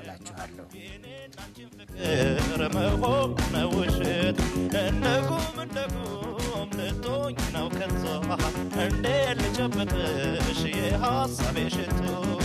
እላችኋለሁ። ፍቅር መሆን ነው ውሸት እንደጉም እንደጉም ልቶኝ ነው ከቶ እንዴ ልጨብጥሽ የሐሳቤ ሽቶ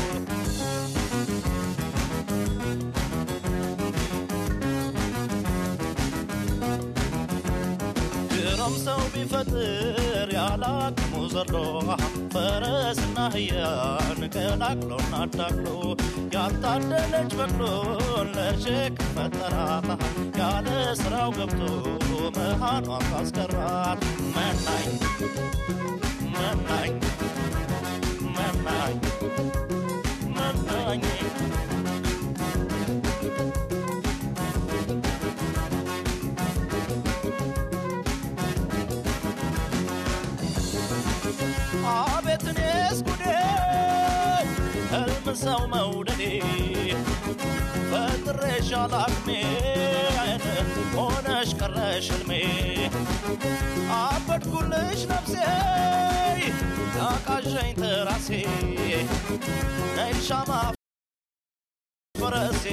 ድሮም ሰው ቢፈጥር ያላቅሙ ዘሎ ፈረስና አህያን ቀላቅሎና አዳቅሎ ያልታደለች በቅሎን ለሸክም ፈጠራት ያለ ስራው ገብቶ መሃኗን ካስቀራት መናኝ መናኝ መናኝ መናኝ አቤት እኔስ ጉዴ ህልም ሰው መውደዴ ፈጥሬሽ አላቅሜ ሆነሽ ቀረሽ ህልሜ አበድኩልሽ ነፍሴ አቃዠኝ ትራሴ ነይ ሻማ ፈረሴ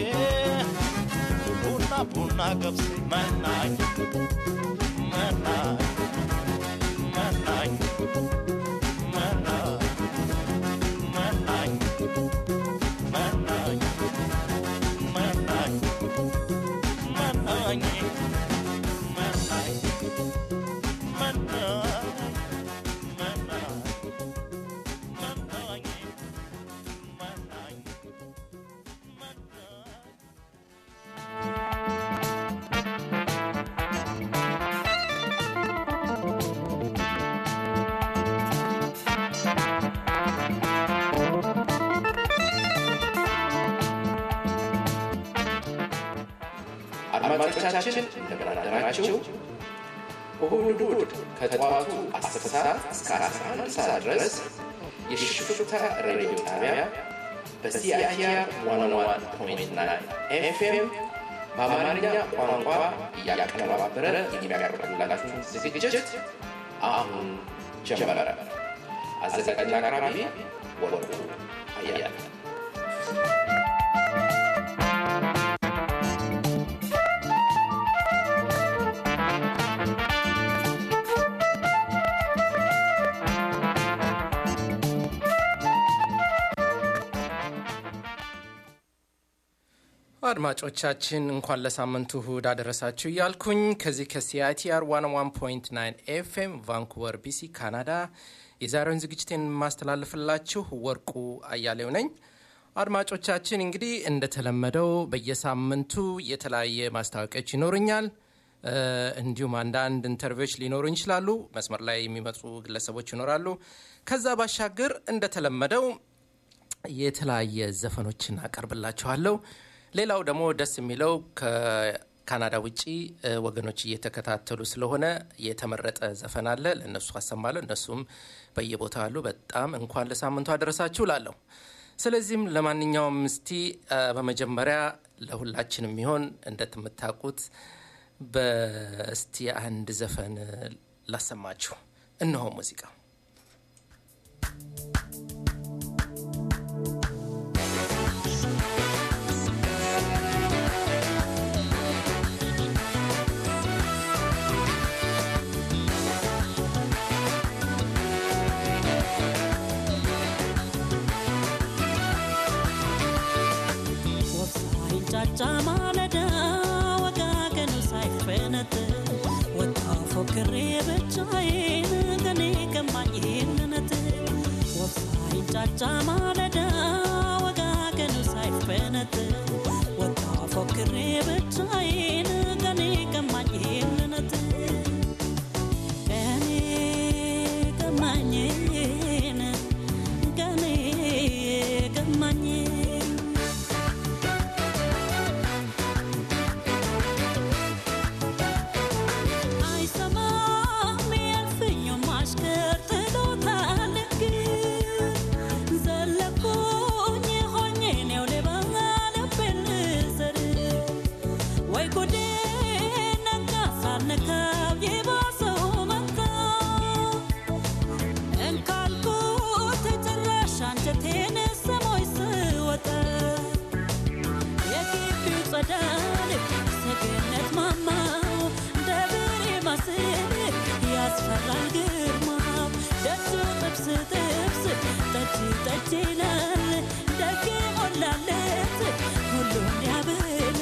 ቡና ቡና ገብሴ መናኝ መናኝ መናኝ መናኝ መናኝ መናኝ መናኝ መናኝ መናኝ መናኝ መናኝ መናኝ መናኝ መናኝ አድማጮቻችን እንደምን አደራችሁ። እሁድ እሁድ ከጠዋቱ 10 ሰዓት እስከ 11 ሰዓት ድረስ የሽፍታ ሬዲዮ ጣቢያ በሲአይቲአር 101.9 ኤፍኤም በአማርኛ ቋንቋ እያቀነባበረ የሚያቀርብላችሁ ዝግጅት አሁን ጀመረ። አዘጋጅና አቅራቢ ወርቁ አያለ አድማጮቻችን እንኳን ለሳምንቱ እሁድ አደረሳችሁ እያልኩኝ ከዚህ ከሲአይቲአር 101.9 ኤፍኤም ቫንኩቨር ቢሲ ካናዳ የዛሬውን ዝግጅቴን የማስተላልፍላችሁ ወርቁ አያሌው ነኝ። አድማጮቻችን እንግዲህ እንደተለመደው በየሳምንቱ የተለያየ ማስታወቂያዎች ይኖሩኛል። እ፣ እንዲሁም አንዳንድ ኢንተርቪዎች ሊኖሩ ይችላሉ። መስመር ላይ የሚመጡ ግለሰቦች ይኖራሉ። ከዛ ባሻገር እንደተለመደው የተለያየ ዘፈኖችን አቀርብላችኋለሁ። ሌላው ደግሞ ደስ የሚለው ከካናዳ ውጪ እ፣ ወገኖች እየተከታተሉ ስለሆነ የተመረጠ ዘፈን አለ፣ ለእነሱ አሰማለሁ። እነሱም በየቦታው አሉ። በጣም እንኳን ለሳምንቱ አደረሳችሁ ላለሁ። ስለዚህም ለማንኛውም እስቲ እ፣ በመጀመሪያ ለሁላችንም ይሆን እንደምታውቁት በስቲ አንድ ዘፈን ላሰማችሁ። እነሆ ሙዚቃው ሳይንጫጫ ማለዳ ወጋገኑ ሳይፈነት ወጣ ፎክሬ ብቻዬን ገኔ ገማኝ ይህንነት ወፍ ሳይንጫጫ ማለዳ ወጋገኑ ሳይፈነት ወጣ ፎክሬ ብቻዬን ገኔ ገማኝ ይህንነት ገኔ ገማኝን ገኔ ገማኝ አይሰማም ያልፍኙም አሽከር ጥሎታል ግን ዘለኩኝ ሆኜ ነው ሌባ ልቤ ያስፈራል ግርማው ደጁ ጥብስ ጥብስ ጠጅ ጠጅ ይላል ደግ ሞላለት ሁሉን ያበላል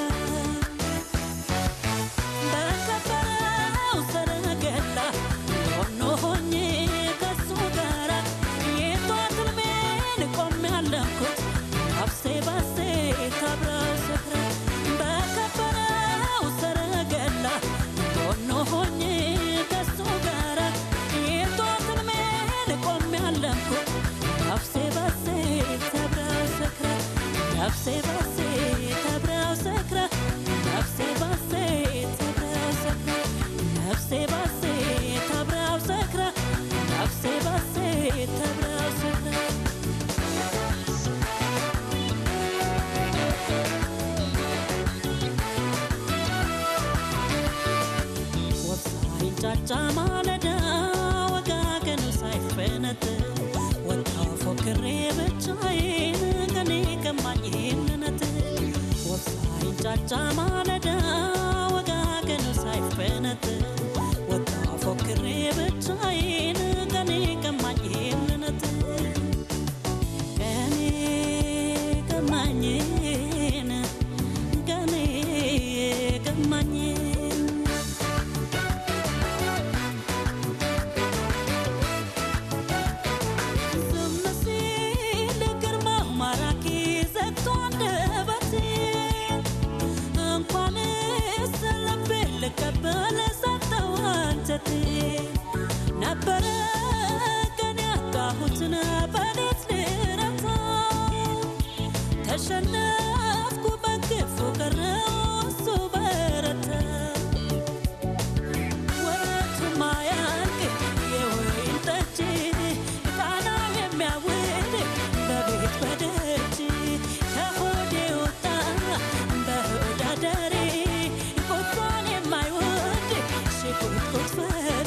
በከበረው ሰረገላ ሆኖ ሆኜ ከሱ ጋራ የጧት ሕልሜን ቆሜ ያለምኩት ነፍሴ ባሴ ካብራው ሰክራ በከበረው ሰረገላ ሆኖ ሆኜ ከሱ ጋራ የጧት ሕልሜን ቆሜ ያለምኩት ነፍሴ ባሴ ተብራው ሰክራ ነፍሴ ባሴ ተብራው ሰክራ ነፍሴ ባሴ ተብራው ሰክራ ነፍሴ ባሴ ተብራው ሰክራ ነፍሴ ባሴ ተብራው ሰክራ ወፍ ሳይንጫጫ ማለዳ ወጋገኑ ሳይፈነት ወጣው ፎክሬ ብቻዬን ከኔ ቀማኝ ይህንነት ወፍ ሳይንጫጫ ማለዳ ወጋገኑ ሳይፈነት ወጣው ፎክሬ ብቻዬን ከኔ ቀማኝ ይህንነት ከኔ ቀማኝን ከኔ ቀማኝን ዝም ሲል ግርማው ማራኪ ዘግቶ አንደበቴን እንኳንስ ልቤን ልቀበል ሰጠው አንጀቴን ነበረ ቀን ያጣሁትን በሌት ልረታው ተሸነፍኩ በግፉ ቀረው እሱ በረታ ወረቱ ማያልቅ የወይን ጠጅ ቃናው የሚያውድ በቤት በደጅ ከሆዴ ወጣ በሆዳደሬ ቁጣን የማይወድ ሽቁጥቁጥ ፈሪ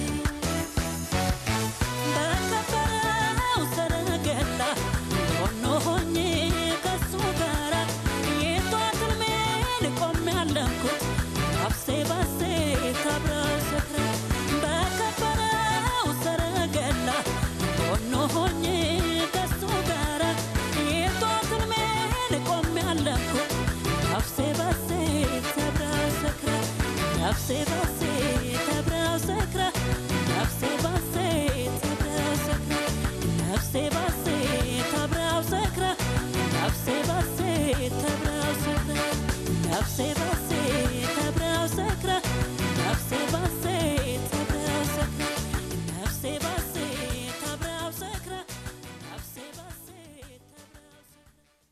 በከበረው ሰረገላ ሆኖ ሆኜ ከሱ ጋራ የጧት ሕልሜን ቆሜ ያለምኩት ነፍሴ ባሴ ካብራው ሰክራ በከበረው ሰረገላ ሆኖ ሆኜ ከሱ ጋራ የጧት ሕልሜን ቆሜ ያለምኩት ነፍሴ ባሴ ተብራው ሰክራ ነፍሴ ባሴ ተብራው ሰክራ ነፍሴ ባሴ ተብራው ሰክራ ነፍሴ ባሴ ተብራው ሰክራ ነፍሴ ባሴ ተብራው ሰክራ ነፍሴ ባሴ ተብራው ሰክራ ነፍሴ ባሴ ተብራው ሰክራ ነፍሴ ባሴ ተብራው ሰክራ ነፍሴ ባሴ ተብራው ሰክራ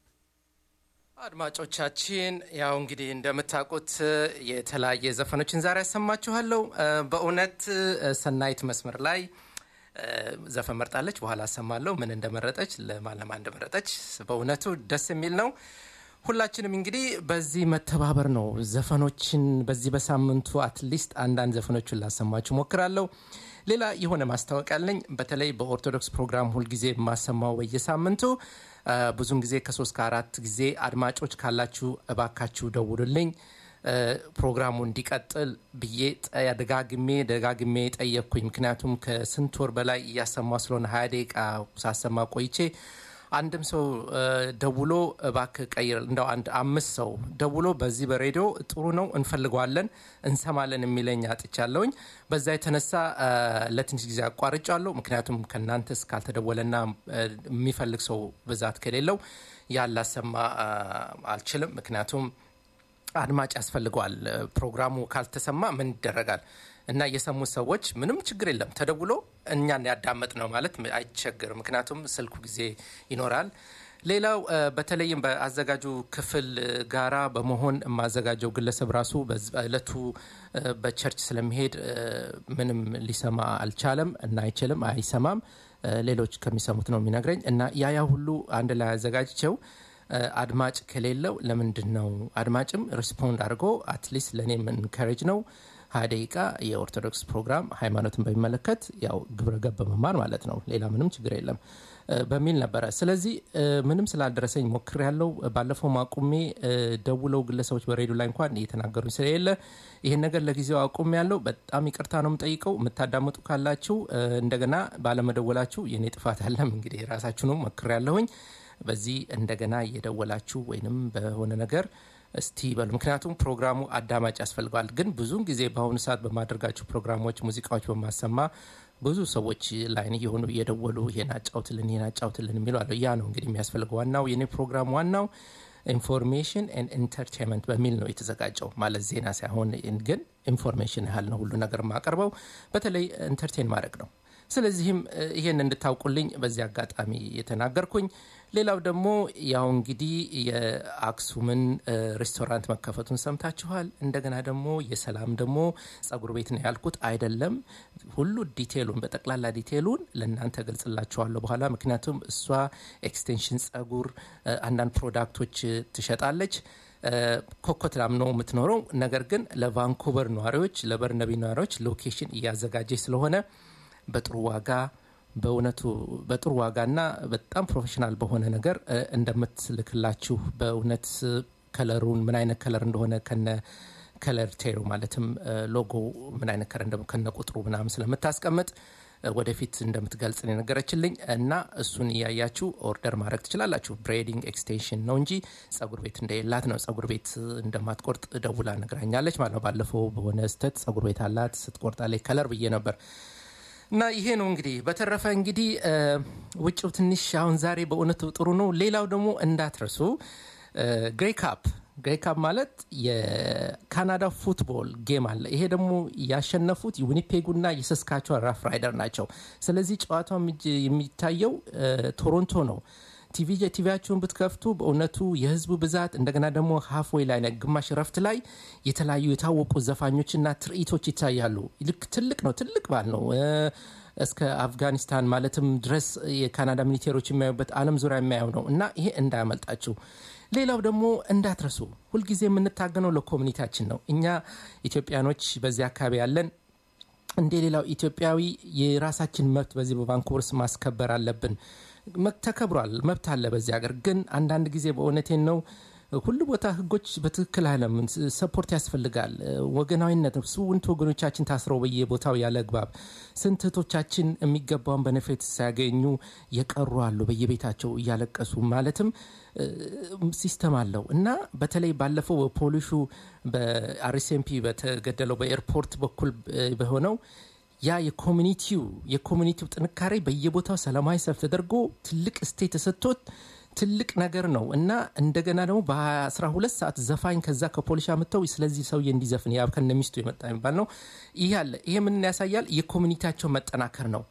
አድማጮቻችን ያው እንግዲህ እንደምታውቁት የተለያየ ዘፈኖችን ዛሬ ያሰማችኋለሁ። እ፣ በእውነት እ፣ ሰናይት መስመር ላይ እ፣ ዘፈን መርጣለች። በኋላ አሰማለሁ ምን እንደመረጠች ለማን ለማን እንደመረጠች። በእውነቱ ደስ የሚል ነው። ሁላችንም እንግዲህ በዚህ መተባበር ነው ዘፈኖችን በዚህ በሳምንቱ አትሊስት አንዳንድ ዘፈኖችን ላሰማችሁ ሞክራለሁ። ሌላ የሆነ ማስታወቂያ አለኝ። በተለይ በኦርቶዶክስ ፕሮግራም ሁልጊዜ የማሰማው በየሳምንቱ አ፣ ብዙን ጊዜ ከሶስት ከአራት ጊዜ አድማጮች ካላችሁ እባካችሁ ደውሉልኝ እ፣ ፕሮግራሙ እንዲቀጥል ብዬ ጠ- ደጋግሜ ደጋግሜ ጠየቅኩኝ። ምክንያቱም ከስንት ወር በላይ እያሰማ ስለሆነ ሀያ ደቂቃ ሳሰማ ቆይቼ አንድም ሰው እ፣ ደውሎ እባክህ ቀይር እንደው አንድ አምስት ሰው ደውሎ በዚህ በሬዲዮ ጥሩ ነው እንፈልገዋለን እንሰማለን የሚለኝ አጥቻለሁኝ። በዛ የተነሳ እ፣ ለትንሽ ጊዜ አቋርጫለሁ። ምክንያቱም ከእናንተ እስካልተደወለና እ፣ የሚፈልግ ሰው ብዛት ከሌለው ያላሰማ እ፣ አልችልም። ምክንያቱም አድማጭ ያስፈልገዋል። ፕሮግራሙ ካልተሰማ ምን ይደረጋል? እና የሰሙት ሰዎች ምንም ችግር የለም ተደውሎ እኛን ያዳመጥ ነው ማለት አይቸግርም። ምክንያቱም ስልኩ ጊዜ ይኖራል። ሌላው እ፣ በተለይም በአዘጋጁ ክፍል ጋራ በመሆን የማዘጋጀው ግለሰብ ራሱ በዝ- በእለቱ እ፣ በቸርች ስለሚሄድ እ፣ ምንም ሊሰማ አልቻለም እና አይችልም፣ አይሰማም። እ፣ ሌሎች ከሚሰሙት ነው የሚነግረኝ እና ያ ያ ሁሉ አንድ ላይ አዘጋጅቸው እ፣ አድማጭ ከሌለው ለምንድን ነው አድማጭም ሪስፖንድ አድርጎ አትሊስት ለእኔም ኢንካሬጅ ነው ሀያ ደቂቃ የኦርቶዶክስ ፕሮግራም ሃይማኖትን በሚመለከት ያው ግብረ ገብ መማር ማለት ነው። ሌላ ምንም ችግር የለም እ፣ በሚል ነበረ። ስለዚህ እ፣ ምንም ስላልደረሰኝ ሞክር ያለው ባለፈው አቁሜ እ፣ ደውለው ግለሰቦች በሬዲዮ ላይ እንኳን እየተናገሩኝ ስለሌለ ይህን ነገር ለጊዜው አቁሜ ያለው በጣም ይቅርታ ነው የምጠይቀው። የምታዳምጡ ካላችሁ እ፣ እንደገና ባለመደወላችሁ የኔ ጥፋት አለም እንግዲህ ራሳችሁ ነው ሞክር ያለሁኝ በዚህ እንደገና እየደወላችሁ ወይንም በሆነ ነገር እስቲ በሉ። ምክንያቱም ፕሮግራሙ አዳማጭ ያስፈልገዋል። ግን ብዙውን ጊዜ በአሁኑ ሰዓት በማደርጋቸው ፕሮግራሞች ሙዚቃዎች በማሰማ ብዙ ሰዎች ላይን እየሆኑ እየደወሉ ይሄን አጫውትልን ይሄን አጫውትልን የሚሉ አለ። ያ ነው እንግዲህ የሚያስፈልገው። ዋናው የኔ ፕሮግራም ዋናው ኢንፎርሜሽን ኤንድ ኢንተርቴንመንት በሚል ነው የተዘጋጀው። ማለት ዜና ሳይሆን ግን ኢንፎርሜሽን ያህል ነው ሁሉ ነገር የማቀርበው። በተለይ ኢንተርቴን ማድረግ ነው። ስለዚህም እ፣ ይሄን እንድታውቁልኝ በዚህ አጋጣሚ የተናገርኩኝ። ሌላው ደግሞ ያው እንግዲህ የአክሱምን እ፣ ሬስቶራንት መከፈቱን ሰምታችኋል። እንደገና ደግሞ የሰላም ደግሞ ጸጉር ቤት ነው ያልኩት አይደለም። ሁሉ ዲቴሉን በጠቅላላ ዲቴሉን ለእናንተ ገልጽላችኋለሁ በኋላ። ምክንያቱም እሷ ኤክስቴንሽን ጸጉር፣ እ፣ አንዳንድ ፕሮዳክቶች እ፣ ትሸጣለች። እ፣ ኮኮትላም ነው የምትኖረው። ነገር ግን ለቫንኩቨር ነዋሪዎች፣ ለበርነቢ ነዋሪዎች ሎኬሽን እያዘጋጀች ስለሆነ በጥሩ ዋጋ በእውነቱ በጥሩ ዋጋና በጣም ፕሮፌሽናል በሆነ ነገር እ፣ እንደምትልክላችሁ በእውነት እ፣ ከለሩን ምን አይነት ከለር እንደሆነ ከነ ከለር ቴሩ ማለትም እ፣ ሎጎ ምን አይነት ከለር እንደሆነ ከነ ቁጥሩ ምናምን ስለምታስቀምጥ እ፣ ወደፊት እንደምትገልጽ ነው የነገረችልኝ እና እሱን እያያችሁ ኦርደር ማድረግ ትችላላችሁ። ብሬዲንግ ኤክስቴንሽን ነው እንጂ ጸጉር ቤት እንደሌላት ነው። ጸጉር ቤት እንደማትቆርጥ ደውላ ነግራኛለች ማለት ነው። ባለፈው በሆነ ስህተት ጸጉር ቤት አላት ስትቆርጣለች ከለር ብዬ ነበር። እና ይሄ ነው እንግዲህ። በተረፈ እንግዲህ እ፣ ውጭው ትንሽ አሁን ዛሬ በእውነቱ ጥሩ ነው። ሌላው ደግሞ እንዳትረሱ ግሬ ካፕ ግሬ ካፕ ማለት የካናዳ ፉትቦል ጌም አለ። ይሄ ደግሞ ያሸነፉት ዊኒፔጉና የሰስካቹዋን ራፍ ራይደር ናቸው። ስለዚህ ጨዋታው የሚጅ- የሚታየው እ፣ ቶሮንቶ ነው። ቲቪ ቲቪያችሁን ብትከፍቱ በእውነቱ የህዝቡ ብዛት እንደገና ደግሞ ሀፍዌይ ላይ ነው፣ ግማሽ ረፍት ላይ የተለያዩ የታወቁ ዘፋኞችና ትርኢቶች ይታያሉ። ልክ ትልቅ ነው፣ ትልቅ በዓል ነው። እ፣ እስከ አፍጋኒስታን ማለትም ድረስ የካናዳ ሚሊቴሮች የሚያዩበት ዓለም ዙሪያ የሚያየው ነው እና ይሄ እንዳያመልጣችሁ። ሌላው ደግሞ እንዳትረሱ፣ ሁልጊዜ የምንታገነው ለኮሚኒቲያችን ነው። እኛ ኢትዮጵያኖች በዚህ አካባቢ ያለን እንደ ሌላው ኢትዮጵያዊ የራሳችን መብት በዚህ በቫንኩቨር ውስጥ ማስከበር አለብን። መ- ተከብሯል፣ መብት አለ በዚህ ሀገር። ግን አንዳንድ ጊዜ በእውነቴን ነው ሁሉ ቦታ ህጎች በትክክል አለም ሰፖርት ያስፈልጋል። ወገናዊነት ስንት ወገኖቻችን ታስረው በየቦታው ያለ አግባብ ስንት እህቶቻችን የሚገባውን በነፌት ሳያገኙ የቀሩ አሉ በየቤታቸው እያለቀሱ ማለትም እ፣ ሲስተም አለው እና በተለይ ባለፈው በፖሊሹ በአርኤስኤምፒ በተገደለው በኤርፖርት በኩል እ፣ በሆነው ያ የኮሚኒቲው የኮሚኒቲው ጥንካሬ በየቦታው ሰላማዊ ሰልፍ ተደርጎ ትልቅ ስቴት ተሰጥቶት ትልቅ ነገር ነው እና እንደገና ደግሞ በ12 ሰዓት ዘፋኝ ከዛ ከፖሊሻ መጥተው ስለዚህ ሰውዬ እንዲዘፍን ያ ከነ ሚስቱ የመጣ የሚባል ነው። ይህ አለ። ይሄ ምን ያሳያል? የኮሚኒቲያቸው መጠናከር ነው።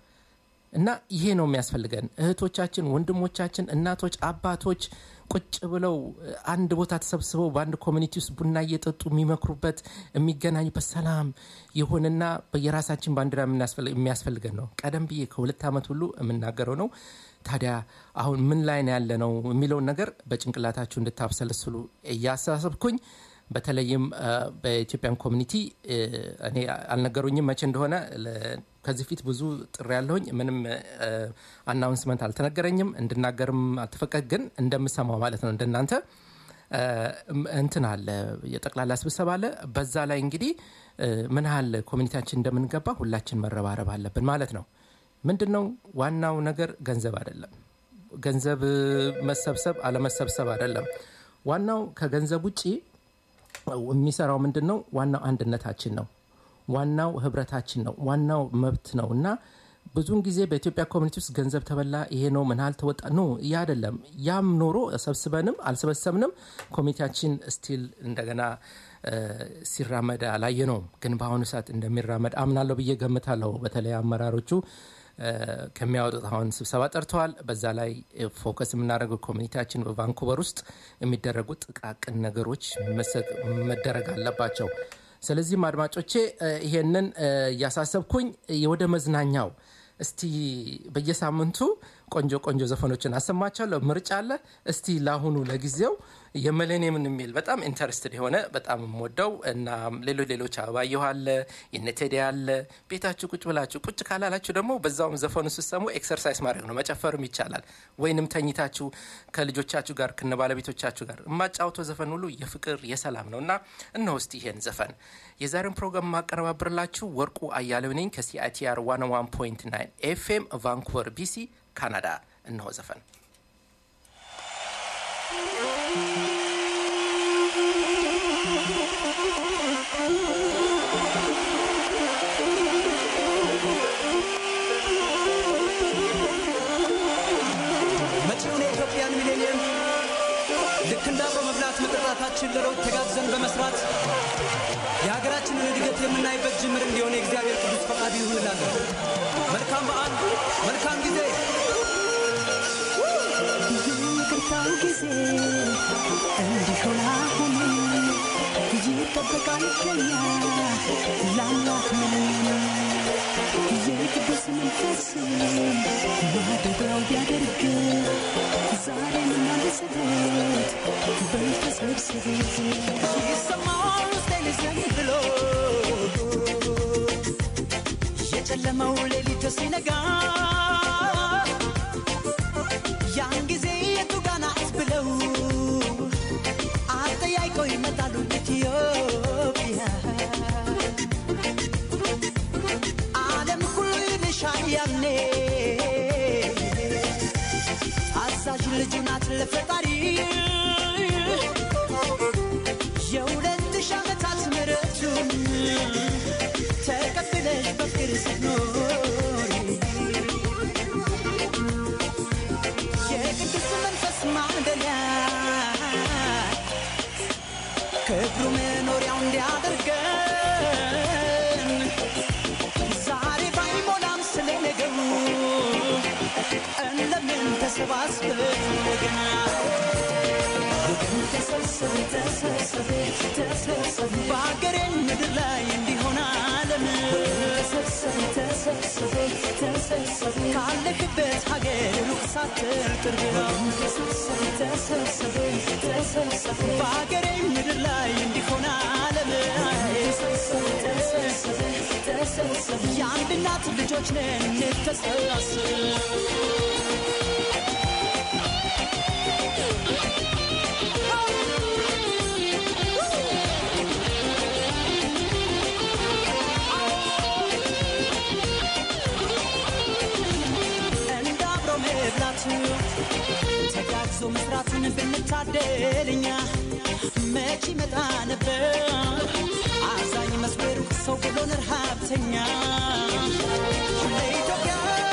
እና ይሄ ነው የሚያስፈልገን። እህቶቻችን፣ ወንድሞቻችን፣ እናቶች፣ አባቶች ቁጭ ብለው አንድ ቦታ ተሰብስበው በአንድ ኮሚኒቲ ውስጥ ቡና እየጠጡ የሚመክሩበት የሚገናኙበት ሰላም የሆነና የራሳችን ባንዲራ የምናስፈል- የሚያስፈልገን ነው። ቀደም ብዬ ከሁለት ዓመት ሁሉ የምናገረው ነው። ታዲያ አሁን ምን ላይ ነው ያለ ነው የሚለውን ነገር በጭንቅላታችሁ እንድታብሰለስሉ እያሳሰብኩኝ በተለይም አ፣ በኢትዮጵያን ኮሚኒቲ እ፣ እኔ አልነገሩኝም መቼ እንደሆነ ለ- ከዚህ ፊት ብዙ ጥሪ ያለሁኝ ምንም አናውንስመንት አልተነገረኝም እንድናገርም አልተፈቀድ ግን እንደምሰማው ማለት ነው እንደናንተ እ፣ እንትን አለ የጠቅላላ ስብሰባ አለ በዛ ላይ እንግዲህ እ፣ ምን ያህል ኮሚኒቲያችን እንደምንገባ ሁላችን መረባረብ አለብን ማለት ነው ምንድን ነው ዋናው ነገር ገንዘብ አይደለም ገንዘብ መሰብሰብ አለመሰብሰብ አይደለም ዋናው ከገንዘብ ውጪ የሚሰራው ምንድን ነው? ዋናው አንድነታችን ነው። ዋናው ህብረታችን ነው። ዋናው መብት ነው እና ብዙውን ጊዜ በኢትዮጵያ ኮሚኒቲ ውስጥ ገንዘብ ተበላ፣ ይሄ ነው ምን ያህል ተወጣ፣ ኖ ያ አይደለም። ያም ኖሮ ሰብስበንም አልሰበሰብንም ኮሚኒቲያችን ስቲል እንደገና እ፣ ሲራመድ አላየ ነው። ግን በአሁኑ ሰዓት እንደሚራመድ አምናለሁ ብዬ ገምታለሁ። በተለይ አመራሮቹ እ፣ ከሚያወጡት አሁን ስብሰባ ጠርተዋል። በዛ ላይ ፎከስ የምናደርገው ኮሚኒቲያችን በቫንኩቨር ውስጥ የሚደረጉ ጥቃቅን ነገሮች መሰ- መደረግ አለባቸው። ስለዚህም አድማጮቼ እ፣ ይሄንን እ፣ እያሳሰብኩኝ ወደ መዝናኛው እስቲ በየሳምንቱ ቆንጆ ቆንጆ ዘፈኖችን አሰማቸዋለሁ። ምርጫ አለ። እስቲ ለአሁኑ ለጊዜው የመሌኒየምን የሚል በጣም ኢንተረስትድ የሆነ በጣም የምወደው እና ሌሎች ሌሎች አበባየሁ አለ የነቴዲ አለ። ቤታችሁ ቁጭ ብላችሁ ቁጭ ካላላችሁ ደግሞ በዛውም ዘፈኑ ስትሰሙ ኤክሰርሳይዝ ማድረግ ነው፣ መጨፈርም ይቻላል። ወይንም ተኝታችሁ ከልጆቻችሁ ጋር ከነ ባለቤቶቻችሁ ጋር የማጫውተው ዘፈን ሁሉ የፍቅር የሰላም ነው እና እነሆ እስቲ ይሄን ዘፈን የዛሬውን ፕሮግራም ማቀረባብርላችሁ ወርቁ አያሌው ነኝ ከሲአይቲአር 101.9 ኤፍኤም ቫንኩቨር ቢሲ ካናዳ። እነሆ ዘፈን መጪውን የኢትዮጵያን ሚሌኒየም ልክ እንደ አብሮ መብላት መጠጣታችን ለለውጥ ተጋግዘን በመስራት የሀገራችንን እድገት የምናይበት ጅምር እንዲሆን የእግዚአብሔር ቅዱስ ፈቃዱ ይሁን እላለሁ። መልካም በዓል፣ መልካም ጊዜ። ይቅርታው ጊዜ እንዲሆን አሁን ይጠበቃል ከኛ ለአምላክ ምንም የቅዱስ መንፈስ ማደሪያው ቢያደርግ ዛሬም እናንሰበት በተሰብስብ ይሰማል ውስጤን ዝም ብሎ የጨለመው ሌሊት ሲነጋ ያን ጊዜ የቱ ጋ ናት ብለው አጠያይቀው ይመጣሉ ኢትዮጵያ ዓለም ሁሉ ይልሻል ያኔ አዛዥ ልጁ ናት ለፈጣሪ የሁለት ሺህ ዓመታት ምሕረቱን ተቀብለሽ በፍቅር ስትኖሪ የቅዱስ መንፈስ ማደሪያ ክብሩ መኖሪያው እንዲያደርገን ዛሬ ባይሞላም ስለ ነገሩ እንደምን ተሰባስበን ወገና ተሰብሰብ ተሰብሰብ ተሰብሰብ በሀገሬ ምድር ላይ እንዲሆን ዓለም ተሰብሰብ ተሰብሰብ ተሰብሰብ ካለክበት ሀገር ሩቅ ሳትል ቅርብ ነው ተሰብሰብ ተሰብሰብ ተሰብሰብ በሀገሬ ምድር ላይ እንዲሆን ዓለም ተሰብሰብ ተሰብሰብ ተሰብሰብ የአንድ እናት ልጆች ነን እንተሳሰብ እንደ አብሮ መብላቱ ተጋግዞ መስራትን ብንታደል እኛ መች ይመጣ ነበር አዛኝ መስበሩ ሰው ብሎን ረሃብተኛ ለኢትዮጵያ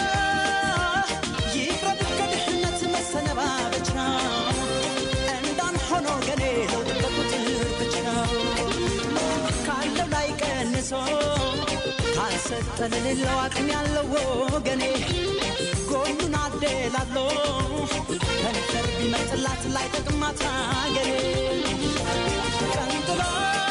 ይቅረብ ከድህነት መሰነባበቻ እንዳንሆኖ ገኔ ለውጥ በቁጥር ብቻ ካለው ላይ ቀንሶ ካልሰጠ ለሌለው አቅም ያለው ወገኔ ጎኑን አደላሎ ከንፈር ቢመጥላት ላይ ጠቅማት አገሬ ቀንጥሎ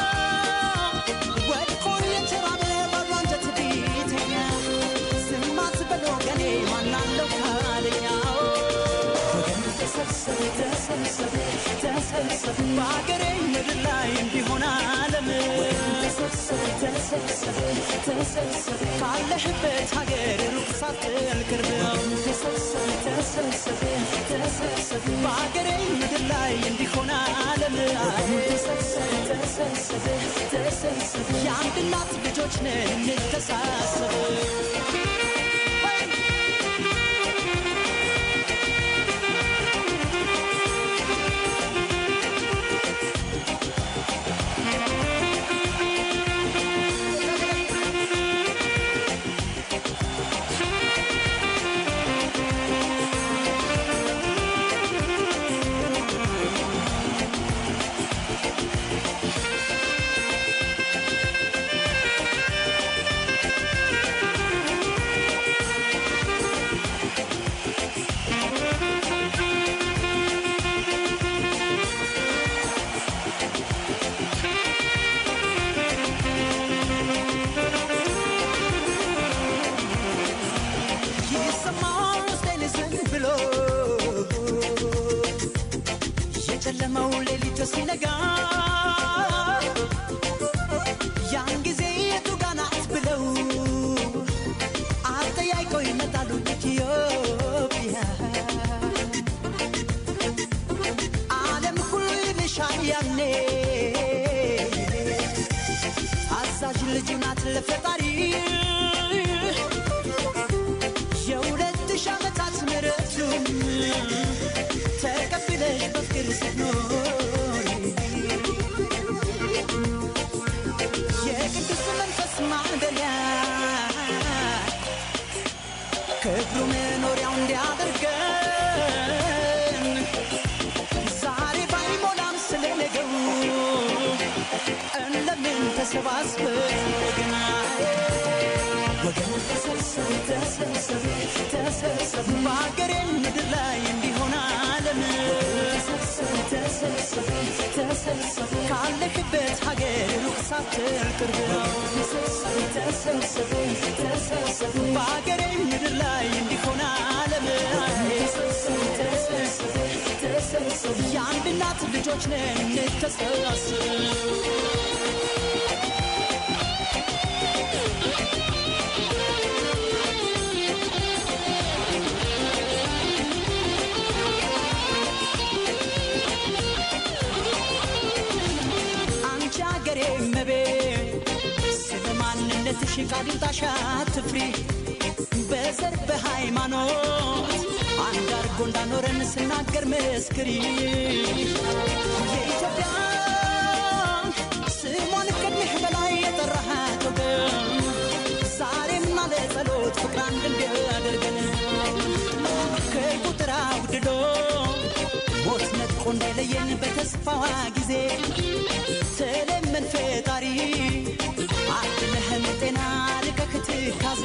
ወድቆ የተራበ ባዶ አንጀት ቢተኛ ዝም አትበል ወገኔ ማናለው ካለኛው ተሰብሰብ ተሰብሰብ ተሰብሰብ በአገሬ ምድር ላይ እንዲሆን ዓለም ተሰብሰብ ተሰብሰብ ተሰብሰብ ካለህበት ሀገር ሩቅ ሳትል ቅርብ ነው ተሰብሰብ ተሰብሰብ ተሰብሰብ በአገሬ ምድር ላይ እንዲሆን ዓለም ተሰብሰብ ተሰብሰብ ተሰብሰብ የአንድ እናት ልጆች ነን እንተሳሰብ ያን ጊዜ የቱ ጋ ናት ብለው አጠያይቀው ይመጣሉ ኢትዮጵያ ዓለም ሁሉ ይልሻል ያኔ አዛዥ ልጁ ናት ለፈጣሪ የሁለት ሺህ ዓመታት ምሕረቱን ተቀብለሽ በፍቅር ስትኖሪ የቅዱስ መንፈስ ማደሪያ ክብሩ መኖሪያው እንዲያደርገን ዛሬ ባይሞላም ስለነገው እንደምን ተሰባስበን ወገና ወገን ተሰብሰብ ተሰብሰብ ተሰብሰብ በሀገሬ ምድር ላይ እንዲሆን ዓለም ተሰብሰብ ተሰብሰብ ተሰብሰብ ካለክበት ሀገር ሩቅ ሳትል ቅርብ ነው ተሰብሰብ ተሰብሰብ ተሰብሰብ በሀገሬ ምድር ላይ እንዲሆን ዓለም ተሰብሰብ ተሰብሰብ ተሰብሰብ የአንድ እናት ልጆች ነን እንተሰባሰብ አንቺ አገሬ መቤት ስለ ማንነትሽ ቃሊምጣሻ ትፍሪ በዘር በሃይማኖት አንድ አርጎ እንዳኖረን ስናገር መስክሪ የኢትዮጵያ ስሟን ከድምህ በላይ የጠራሃት ወገን ዛሬም አለ ጸሎት ፍቅር አንድ እንዲያደርገን ከቁጥር አውድዶ ሞት ነጥቆ እንዳይለየን በተስፋዋ ጊዜ ተለመን ፈጣሪ አድነህን ጤና ርቀህ ትካዜ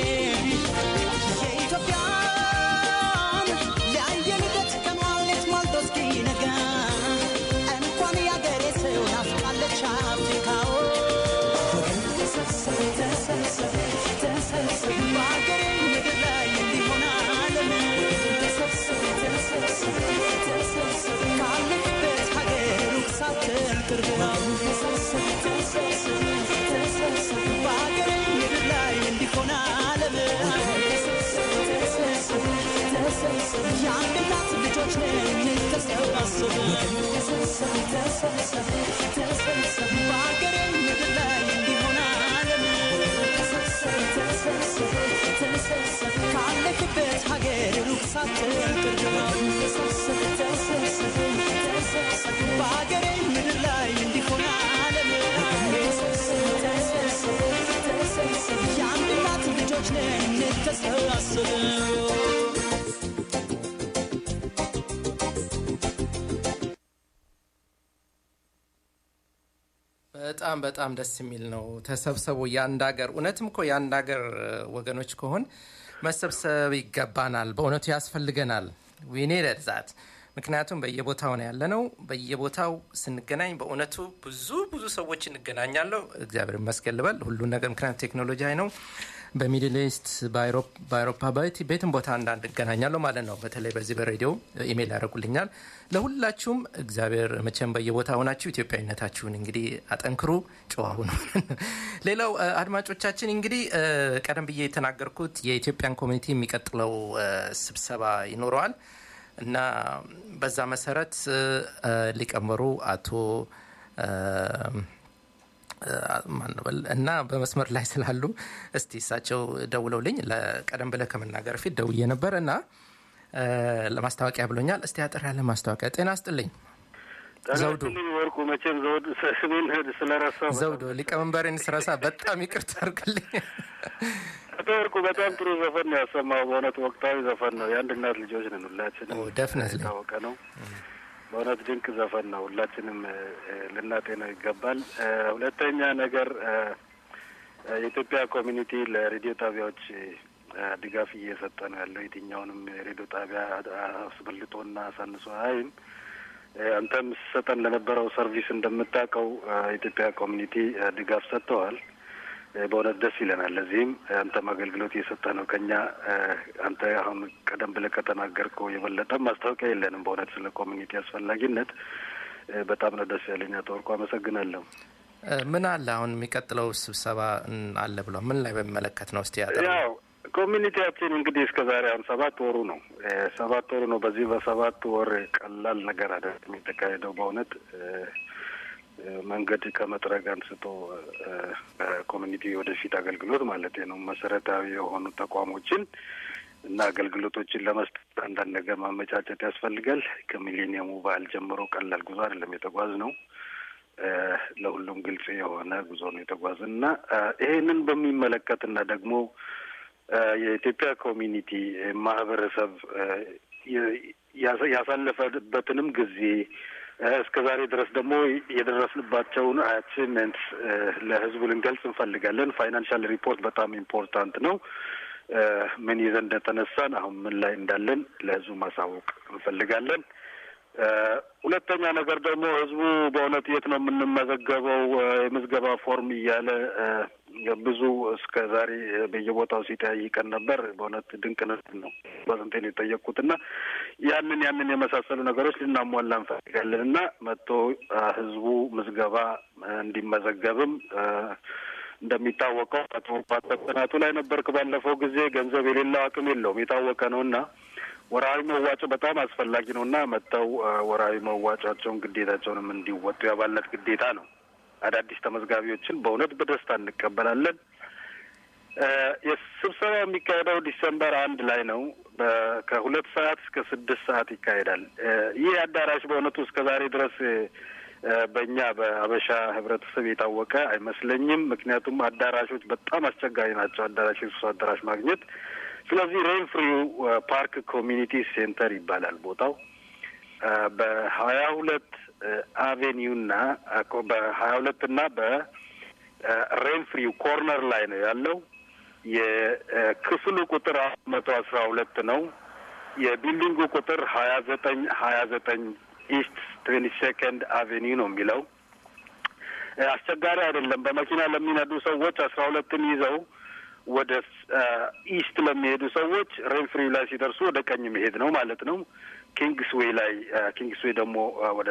የኢትዮጵያን ለአየንበት ቀኗን ሌት ሞልቶ እስኪነጋ እንኳን ያገሬ ሰው ናፍቃለች አፍሪካዎ ወገን ተሰብሰብ ተሰብሰብ ተሰብሰብ በአገሬ ምድር ላይ እንዲሆን ዓለም ተሰብሰብ ተሰብሰብ ተሰብሰብ ካለክበት ሀገር ሩቅ ሳትል ቅርብ ነው ተሰብሰብ ተሰብሰብ ተሰብሰብ በአገሬ ምድር ላይ እንዲሆን ዓለም ተሰብሰብ ተሰብሰብ ተሰብሰብ የአንድ እናት ልጆች ነን ተሰባሰብ ተሰብሰብ ተሰብሰብ ተሰብሰብ በአገሬ ምድር ላይ እንዲሆን ዓለም ተሰብሰብ ተሰብሰብ ተሰብሰብ ካለክበት ሀገር ሩቅ ሳትል ቅርብ ነው ተሰብሰብ ተሰብሰብ ተሰብሰብ በአገሬ ምድር ላይ እንዲሆን ዓለም ተሰብሰብ ተሰብሰብ ተሰብሰብ የአንድ እናት ልጆች ነን ተሰባሰብ በጣም በጣም ደስ የሚል ነው። ተሰብሰቡ የአንድ ሀገር እውነትም እኮ የአንድ ሀገር ወገኖች ከሆን መሰብሰብ ይገባናል። በእውነቱ ያስፈልገናል። ዊኔ ዛት ምክንያቱም በየቦታው ነው ያለ ነው። በየቦታው ስንገናኝ በእውነቱ ብዙ ብዙ ሰዎች እንገናኛለሁ። እግዚአብሔር ይመስገን ልበል ሁሉን ነገር ምክንያቱ ቴክኖሎጂ አይ ነው። በሚድል ኢስት በአውሮፓ ባይቲ ቤትም ቦታ አንዳንድ እገናኛለሁ ማለት ነው። በተለይ በዚህ በሬዲዮ ኢሜይል ያደርጉልኛል። ለሁላችሁም እግዚአብሔር መቼም በየቦታ ሆናችሁ ኢትዮጵያዊነታችሁን እንግዲህ አጠንክሩ፣ ጨዋ ሁኑ። ሌላው እ፣ አድማጮቻችን እንግዲህ እ፣ ቀደም ብዬ የተናገርኩት የኢትዮጵያን ኮሚኒቲ የሚቀጥለው እ፣ ስብሰባ ይኖረዋል እና በዛ መሰረት እ፣ እ፣ ሊቀመንበሩ አቶ እ፣ ማንበል እና በመስመር ላይ ስላሉ እስቲ እሳቸው ደውለውልኝ ለቀደም ብለህ ከመናገር ፊት ደውዬ ነበር እና እ፣ ለማስታወቂያ ብሎኛል። እስቲ አጠር ያለ ማስታወቂያ። ጤና ስጥልኝ ዘውዱ ጠናስልኝ ወርቁ መቼም ዘውዱ ስሜን ህድ ስለረሳው ዘውዱ ሊቀመንበሬን ስረሳ በጣም ይቅርታ አድርግልኝ። አቶ ወርቁ በጣም ጥሩ ዘፈን ነው ያሰማው። በእውነት ወቅታዊ ዘፈን ነው። የአንድ እናት ልጆች ነን ሁላችንም፣ ኦ፣ definitely። የታወቀ ነው። በእውነት ድንቅ ዘፈን ነው። ሁላችንም እ፣ ልናጤነው ይገባል። እ፣ ሁለተኛ ነገር እ፣ እ፣ የኢትዮጵያ ኮሚኒቲ ለሬዲዮ ጣቢያዎች እ፣ ድጋፍ እየሰጠ ነው ያለው። የትኛውንም የሬዲዮ ጣቢያ አስበልጦና አሳንሶ አይም አንተም ስሰጠን ለነበረው ሰርቪስ እንደምታውቀው እ፣ የኢትዮጵያ ኮሚኒቲ እ፣ ድጋፍ ሰጥተዋል። እ፣ በእውነት ደስ ይለናል። ለዚህም አንተም አገልግሎት እየሰጠ ነው። ከኛ እ፣ አንተ አሁን ቀደም ብለህ ከተናገርከው የበለጠ ማስታወቂያ የለንም። በእውነት ስለ ኮሚኒቲ አስፈላጊነት እ፣ በጣም ነው ደስ ያለኝ። አቶ ወርቁ አመሰግናለሁ። እ፣ ምን አለ አሁን የሚቀጥለው ስብሰባ እ፣ አለ ብሎ ምን ላይ በሚመለከት ነው? እስቲ ያጠር ያው ኮሚኒቲያችን እንግዲህ እስከ ዛሬ አሁን ሰባት ወሩ ነው እ፣ ሰባት ወሩ ነው። በዚህ በሰባት ወር ቀላል ነገር አይደለም የተካሄደው በእውነት እ፣ እ፣ መንገድ ከመጥረግ አንስቶ እ፣ በኮሚኒቲ ወደፊት አገልግሎት ማለት ነው መሰረታዊ የሆኑ ተቋሞችን እና አገልግሎቶችን ለመስጠት አንዳንድ ነገር ማመቻቸት ያስፈልጋል። ከሚሊኒየሙ በዓል ጀምሮ ቀላል ጉዞ አይደለም የተጓዝ ነው። እ፣ ለሁሉም ግልጽ የሆነ ጉዞ ነው የተጓዝን እና እ፣ ይሄንን በሚመለከት እና ደግሞ እ፣ የኢትዮጵያ ኮሚኒቲ እ፣ ማህበረሰብ እ፣ የ- ያሳ- ያሳለፈበትንም ጊዜ እ፣ እስከ ዛሬ ድረስ ደግሞ የደረስንባቸውን አቺቭመንትስ ለህዝቡ ልንገልጽ እንፈልጋለን። ፋይናንሻል ሪፖርት በጣም ኢምፖርታንት ነው። እ፣ ምን ይዘን እንደተነሳን አሁን ምን ላይ እንዳለን ለህዝቡ ማሳወቅ እንፈልጋለን። እ፣ ሁለተኛ ነገር ደግሞ ህዝቡ በእውነት የት ነው የምንመዘገበው እ፣ የምዝገባ ፎርም እያለ እ፣ ብዙ እስከ ዛሬ በየቦታው ሲጠያይቀን ነበር። በእውነት ድንቅ ነው። በስንቴ ነው የጠየቅኩት እና ያንን ያንን የመሳሰሉ ነገሮች ልናሟላ እንፈልጋለን እና መጥቶ እ፣ ህዝቡ ምዝገባ እ፣ እንዲመዘገብም እ፣ እንደሚታወቀው አቶ ጥናቱ ላይ ነበርክ ባለፈው ጊዜ ገንዘብ የሌለው አቅም የለውም የታወቀ ነው እና ወርሃዊ መዋጮ በጣም አስፈላጊ ነው እና መጥተው እ፣ ወርሃዊ መዋጮቸውን ግዴታቸውንም እንዲወጡ የአባልነት ግዴታ ነው። አዳዲስ ተመዝጋቢዎችን በእውነት በደስታ እንቀበላለን። እ፣ የስብሰባ የሚካሄደው ዲሰምበር አንድ ላይ ነው። በ- ከሁለት ሰዓት እስከ ስድስት ሰዓት ይካሄዳል። እ፣ ይህ አዳራሽ በእውነቱ እስከ ዛሬ ድረስ እ፣ በእኛ በአበሻ ህብረተሰብ የታወቀ አይመስለኝም። ምክንያቱም አዳራሾች በጣም አስቸጋሪ ናቸው። አዳራሽ የስብሰባ አዳራሽ ማግኘት ስለዚህ ሬን ፍሪው ፓርክ ኮሚኒቲ ሴንተር ይባላል ቦታው በሀያ ሁለት አቬኒው ና በሀያ ሁለት እና በሬን ፍሪው ኮርነር ላይ ነው ያለው። የክፍሉ ቁጥር መቶ አስራ ሁለት ነው። የቢልዲንጉ ቁጥር ሀያ ዘጠኝ ሀያ ዘጠኝ ኢስት ትዌንቲ ሴኮንድ አቬኒው ነው የሚለው። አስቸጋሪ አይደለም። በመኪና ለሚነዱ ሰዎች አስራ ሁለትን ይዘው ወደ ኢስት ለሚሄዱ ሰዎች ሬንፍሪ ላይ ሲደርሱ ወደ ቀኝ መሄድ ነው ማለት ነው። ኪንግስዌይ ላይ ኪንግስዌይ ደግሞ ወደ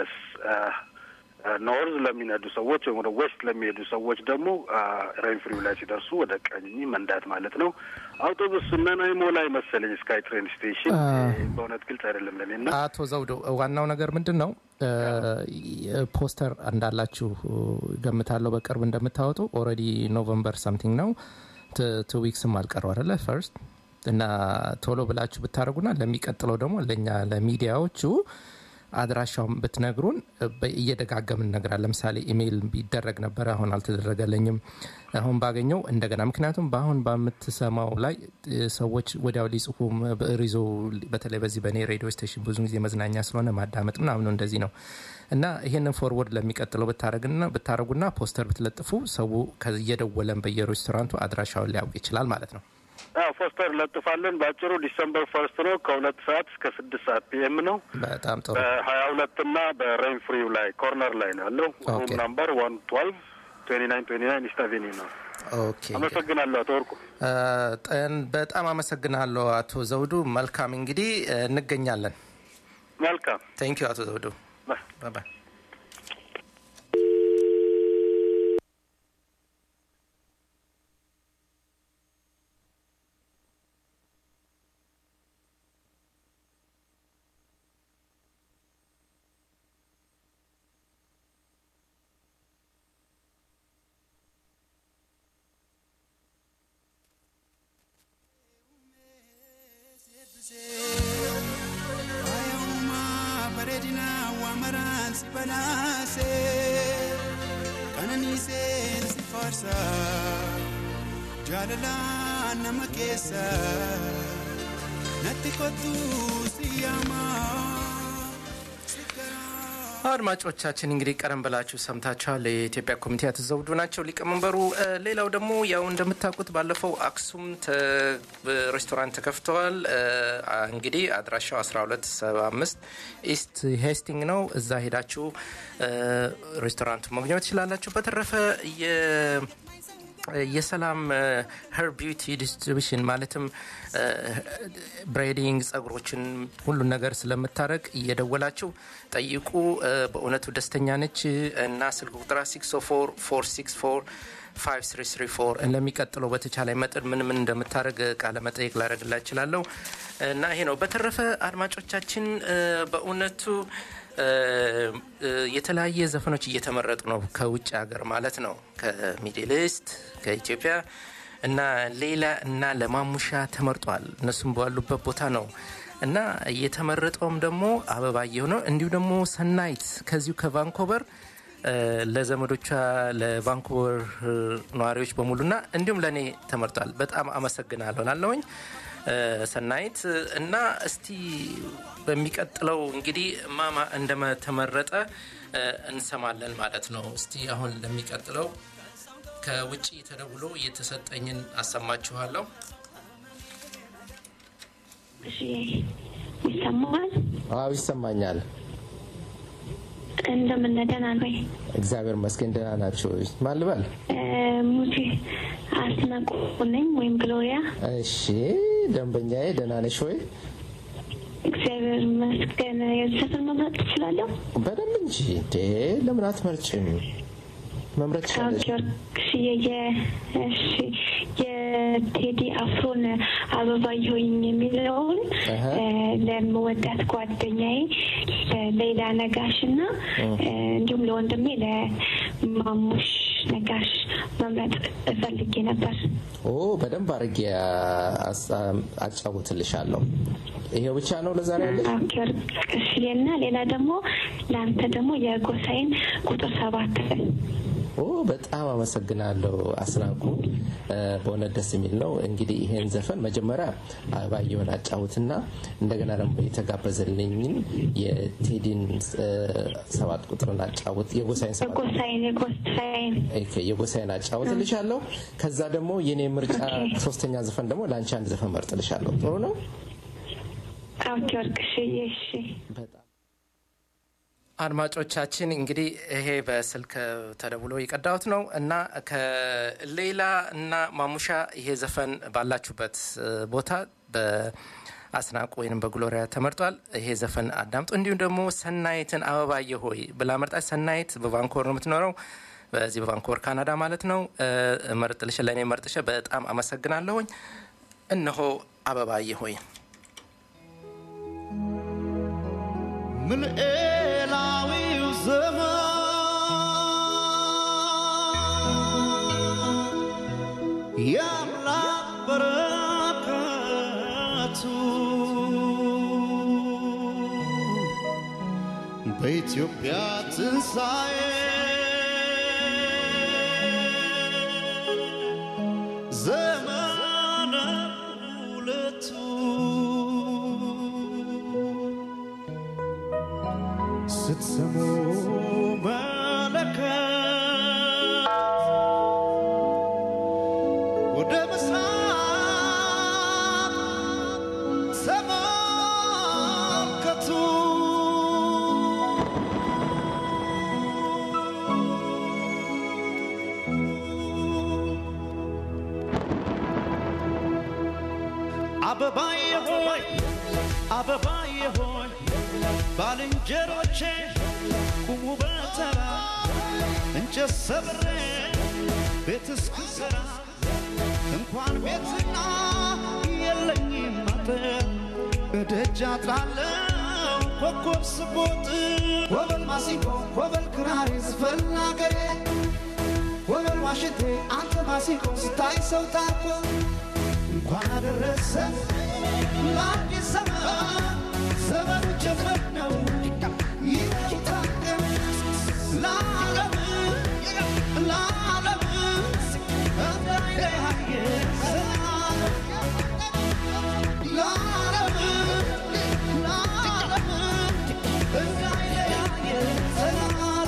ኖርዝ ለሚነዱ ሰዎች ወይም ወደ ዌስት ለሚሄዱ ሰዎች ደግሞ ሬንፍሪው ላይ ሲደርሱ ወደ ቀኝ መንዳት ማለት ነው። አውቶቡስ ነናይሞ ላይ መሰለኝ ስካይ ትሬን ስቴሽን በእውነት ግልጽ አይደለም ለኔ እና አቶ ዘውዶ ዋናው ነገር ምንድን ነው? ፖስተር እንዳላችሁ ገምታለሁ። በቅርብ እንደምታወጡ ኦልሬዲ ኖቨምበር ሳምቲንግ ነው ቱ ዊክስም አልቀረው አደለ ፈርስት እና ቶሎ ብላችሁ ብታደርጉና ለሚቀጥለው ደግሞ ለእኛ ለሚዲያዎቹ አድራሻውን ብትነግሩን እየደጋገምን እነግራል። ለምሳሌ ኢሜይል ቢደረግ ነበረ፣ አሁን አልተደረገለኝም። አሁን ባገኘው እንደገና ምክንያቱም በአሁን በምትሰማው ላይ ሰዎች ወዲያው ሊጽፉ ብዕር ይዞ በተለይ በዚህ በእኔ ሬዲዮ ስቴሽን ብዙ ጊዜ መዝናኛ ስለሆነ ማዳመጥ ምናምን እንደዚህ ነው እና ይሄንን ፎርወርድ ለሚቀጥለው ብታደረጉና ፖስተር ብትለጥፉ ሰው እየደወለን በየሬስቶራንቱ አድራሻውን ሊያውቅ ይችላል ማለት ነው። ፖስተር ለጥፋለን። በአጭሩ ዲሰምበር ፈርስት ነው ከሁለት ሰዓት እስከ ስድስት ሰዓት ፒኤም ነው። በጣም ጥሩ። በሀያ ሁለት እና በሬን ፍሪው ላይ ኮርነር ላይ ነው ያለው። ሩም ናምበር ዋን ትዋልቭ ትዌንቲ ናይን ትዌንቲ ናይን ኢስት አቬኒ ነው። ኦኬ አመሰግናለሁ አቶ ወርቁ። በጣም አመሰግናለሁ አቶ ዘውዱ። መልካም እንግዲህ እንገኛለን። መልካም ቴንክ ዩ አቶ ዘውዱ። ባይ jaalala nama keessa natti kottu siyaama. አድማጮቻችን እንግዲህ ቀደም ብላችሁ ሰምታችኋል። የኢትዮጵያ ኮሚቴ አቶ ዘውዱ ናቸው ሊቀመንበሩ። ሌላው ደግሞ ያው እንደምታውቁት ባለፈው አክሱም ሬስቶራንት ተከፍተዋል። እንግዲህ አድራሻው 1275 ኢስት ሄስቲንግ ነው። እዛ ሄዳችሁ ሬስቶራንቱ መግኘት ትችላላችሁ። በተረፈ የሰላም ሄር ቢዩቲ ዲስትሪቢሽን ማለትም ብሬዲንግ ጸጉሮችን ሁሉን ነገር ስለምታደረግ እየደወላችሁ ጠይቁ። እ፣ በእውነቱ ደስተኛ ነች እና ስልክ ቁጥራ 604 5334 ለሚቀጥለው በተቻለ መጠን ምን ምን እንደምታደረግ ቃለ መጠየቅ ላደረግላ እችላለሁ እና ይሄ ነው። በተረፈ አድማጮቻችን እ፣ በእውነቱ እ፣ እ፣ የተለያየ ዘፈኖች እየተመረጡ ነው ከውጭ ሀገር ማለት ነው ከሚድል ኢስት ከኢትዮጵያ እና ሌላ እና ለማሙሻ ተመርጧል። እነሱም ባሉበት ቦታ ነው እና እየተመረጠውም ደግሞ አበባየሁ ነው። እንዲሁ ደግሞ ሰናይት ከዚሁ ከቫንኮቨር እ፣ ለዘመዶቿ ለቫንኮቨር እ፣ ነዋሪዎች በሙሉና እንዲሁም ለእኔ ተመርጧል። በጣም አመሰግናለሁ ላለውኝ ሰናይት እና እስቲ በሚቀጥለው እንግዲህ ማማ እንደተመረጠ እ፣ እንሰማለን ማለት ነው። እስቲ አሁን ለሚቀጥለው ከውጭ ተደውሎ የተሰጠኝን አሰማችኋለሁ። እሺ ይሰማል። አዎ ይሰማኛል። እንደምን ደህና ነው ወይ? እግዚአብሔር ይመስገን ደህና ናቸው። ማን ልበል? እ፣ ሙቼ አስናቁ ነኝ ወይም ግሎሪያ። እሺ ደንበኛዬ ደህና ነሽ ወይ? እግዚአብሔር ይመስገን። የዘፈን መምረጥ ትችላለሁ? በደንብ እንጂ እንዴ ለምን አትመርጭም? መምረጥ ትችላለሽ። ጊዮርጊስ እሺ የቴዲ አፍሮን አበባየሁኝ የሚለውን አሀ። እ፣ ለምወዳት ጓደኛዬ ሌላ ነጋሽ እና እ፣ እንዲሁም ለወንድሜ ለማሙሽ ነጋሽ መምረጥ እፈልጌ ነበር። ኦ በደንብ አድርጌ አስ- አጫውትልሻለሁ። ይሄው ብቻ ነው ለዛሬ ያለሽ? ጊዮርጊስ እና ሌላ ደግሞ ለአንተ ደግሞ የጎሳይን ቁጥር ሰባት ኦ በጣም አመሰግናለሁ አስናቁ። እ፣ በእውነት ደስ የሚል ነው። እንግዲህ ይሄን ዘፈን መጀመሪያ አበባየሁን አጫውትና እንደገና ደግሞ የተጋበዘልኝን የቴዲን እ፣ ሰባት ቁጥርን አጫውት የጎሳይን ሰባት የጎሳይን የጎሳይን ኦኬ፣ የጎሳይን አጫውትልሻለሁ። ከዛ ደግሞ የኔ ምርጫ ሶስተኛ ዘፈን ደግሞ ለአንቺ አንድ ዘፈን መርጥልሻለሁ። ጥሩ ነው። አዎ ጊዮርጊስ እሺ በጣም አድማጮቻችን እንግዲህ ይሄ በስልክ ተደውሎ የቀዳሁት ነው እና ከሌላ እና ማሙሻ ይሄ ዘፈን ባላችሁበት እ፣ ቦታ በአስናቁ ወይም በግሎሪያ ተመርጧል። ይሄ ዘፈን አዳምጡ። እንዲሁም ደግሞ ሰናይትን አበባየ ሆይ ብላ መርጣች። ሰናይት በቫንኮቨር ነው የምትኖረው፣ በዚህ በቫንኮቨር ካናዳ ማለት ነው። እ፣ መርጥልሽ ለእኔ መርጥሽ በጣም አመሰግናለሁኝ። እነሆ አበባየ ሆይ ምልኤላዊው ዘመን የአምላክ በረከቱ በኢትዮጵያ ትንሣኤ ዘመነ ሁለቱ ስትሰሙ መለከት ወደ ምስራቅ ተመልከቱ። አበባዬ ሆይ አበባዬ ሆይ ባልንጀሮቼ ቁሙ በተራ እንጨት ሰብሬ ቤት እስክሰራ እንኳን ቤትና የለኝም አጥር እደጃ ጥላለው ኮከብ ስቦጥ ወበል ማሲንቆ ወበል ክራሪ ዝፈን አገሬ ወበል ዋሽንቴ አንተ ማሲንቆ ስታይ ሰው ታርቆ እንኳን አደረሰ ለአዲስ ዘመን ዘመኑ ጀመር ነው ይታደም ለዓለም ለዓለም እንዳይለያየ ሰላም ለዓለም ለዓለም እንዳይለያየ ሰላም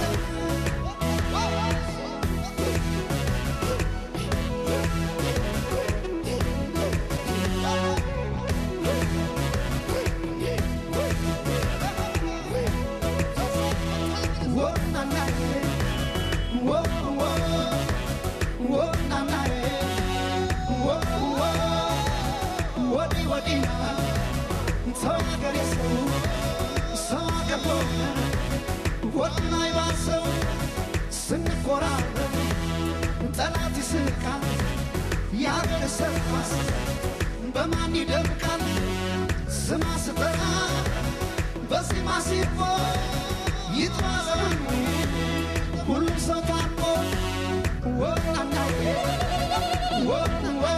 ምን አይባሰው ስንኮራረብ ጠላት ይስቃል የአገር ሰርኳስ በማን ይደምቃል ስማ ስጠራ በዜማ ሲፎ ይጥራ ዘመኑ ሁሉም ሰው ታርቆ ወናናዬ ወናናዬ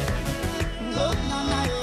ወናናዬ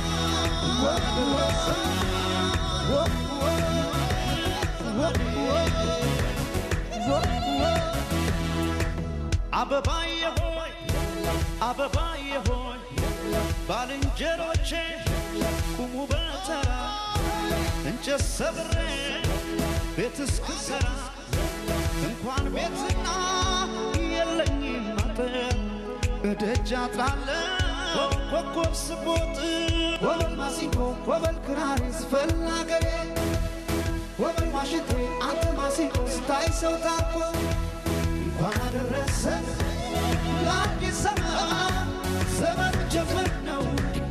አበባዬ ሆይ አበባዬ ሆይ ባልንጀሮቼ ቁሙ በተራ እንጨት ሰብሬ ቤት እስክሰራ እንኳን ቤትና የለኝም አጥር እደጃ ጥላለሁ ኮከብ ስቦጥ ወበል ማሲንቆ ወበል ክራር ስፈል አገሬ ወበል ዋሽንቴ አንተ ማሲንቆ ስታይ ሰው ታኮ እንኳን አደረሰ ለአዲስ ዘመን ዘመን ጀምር ነው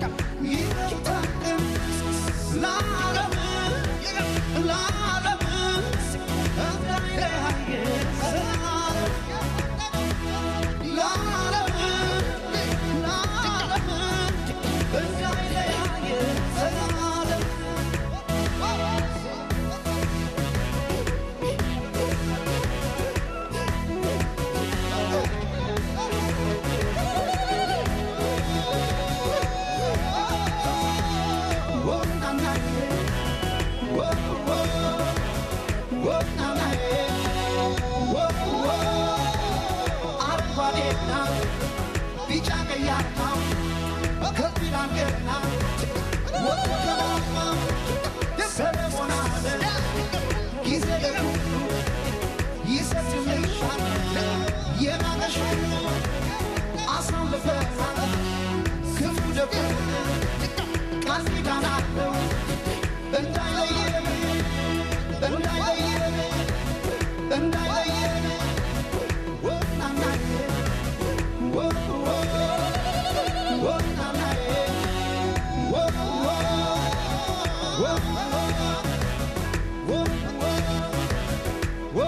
ይታቅም ለዓለም ለዓለም እንዳይለያየ ዘላለም ለዓለም ለዓለም እንዳይለያየ ዘላለም አረንጓዴና ቢጫ ቀያማ ከቢራንገና ወከባማ ሰለሞን አለ ጊዜ ለሁሉ ይሰጥልሻል የማመሽ ሁሉ አሳልፈናል ክፉ ደጉ ቃል ኪዳን አለው እንዳይለየን እንዳይለየን እንዳይለየን ወናናዬ ወ ወ ወናናዬ ወ ወ ወ ወ ወ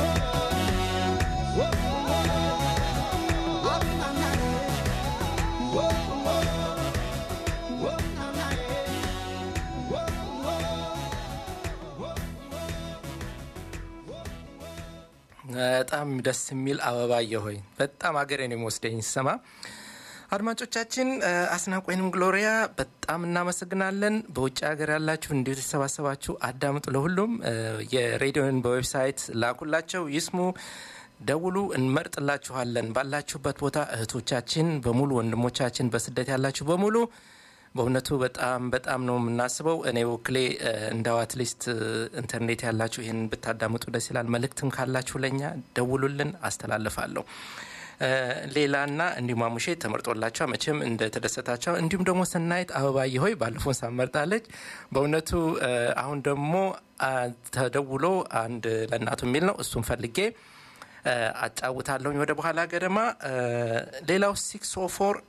በጣም ደስ የሚል አበባየ ሆይ በጣም ሀገሬን የሚወስደኝ ስሰማ አድማጮቻችን አስናቅ ወይንም ግሎሪያ በጣም እናመሰግናለን በውጭ ሀገር ያላችሁ እንዲሁ የተሰባሰባችሁ አዳምጡ ለሁሉም የሬዲዮን በዌብሳይት ላኩላቸው ይስሙ ደውሉ እንመርጥላችኋለን ባላችሁበት ቦታ እህቶቻችን በሙሉ ወንድሞቻችን በስደት ያላችሁ በሙሉ በእውነቱ በጣም በጣም ነው የምናስበው እኔ ወክሌ እንዳው አትሊስት ኢንተርኔት ያላችሁ ይህን ብታዳምጡ ደስ ይላል መልእክትም ካላችሁ ለእኛ ደውሉልን አስተላልፋለሁ ሌላና እንዲሁም አሙሼ ተመርጦላቸው መቼም እንደተደሰታቸው እንዲሁም ደግሞ ሰናይት አበባዬ ሆይ ባለፈውን ሳመርጣለች በእውነቱ አሁን ደግሞ ተደውሎ አንድ ለእናቱ የሚል ነው እሱን ፈልጌ አጫውታለሁኝ ወደ በኋላ ገደማ ሌላው 604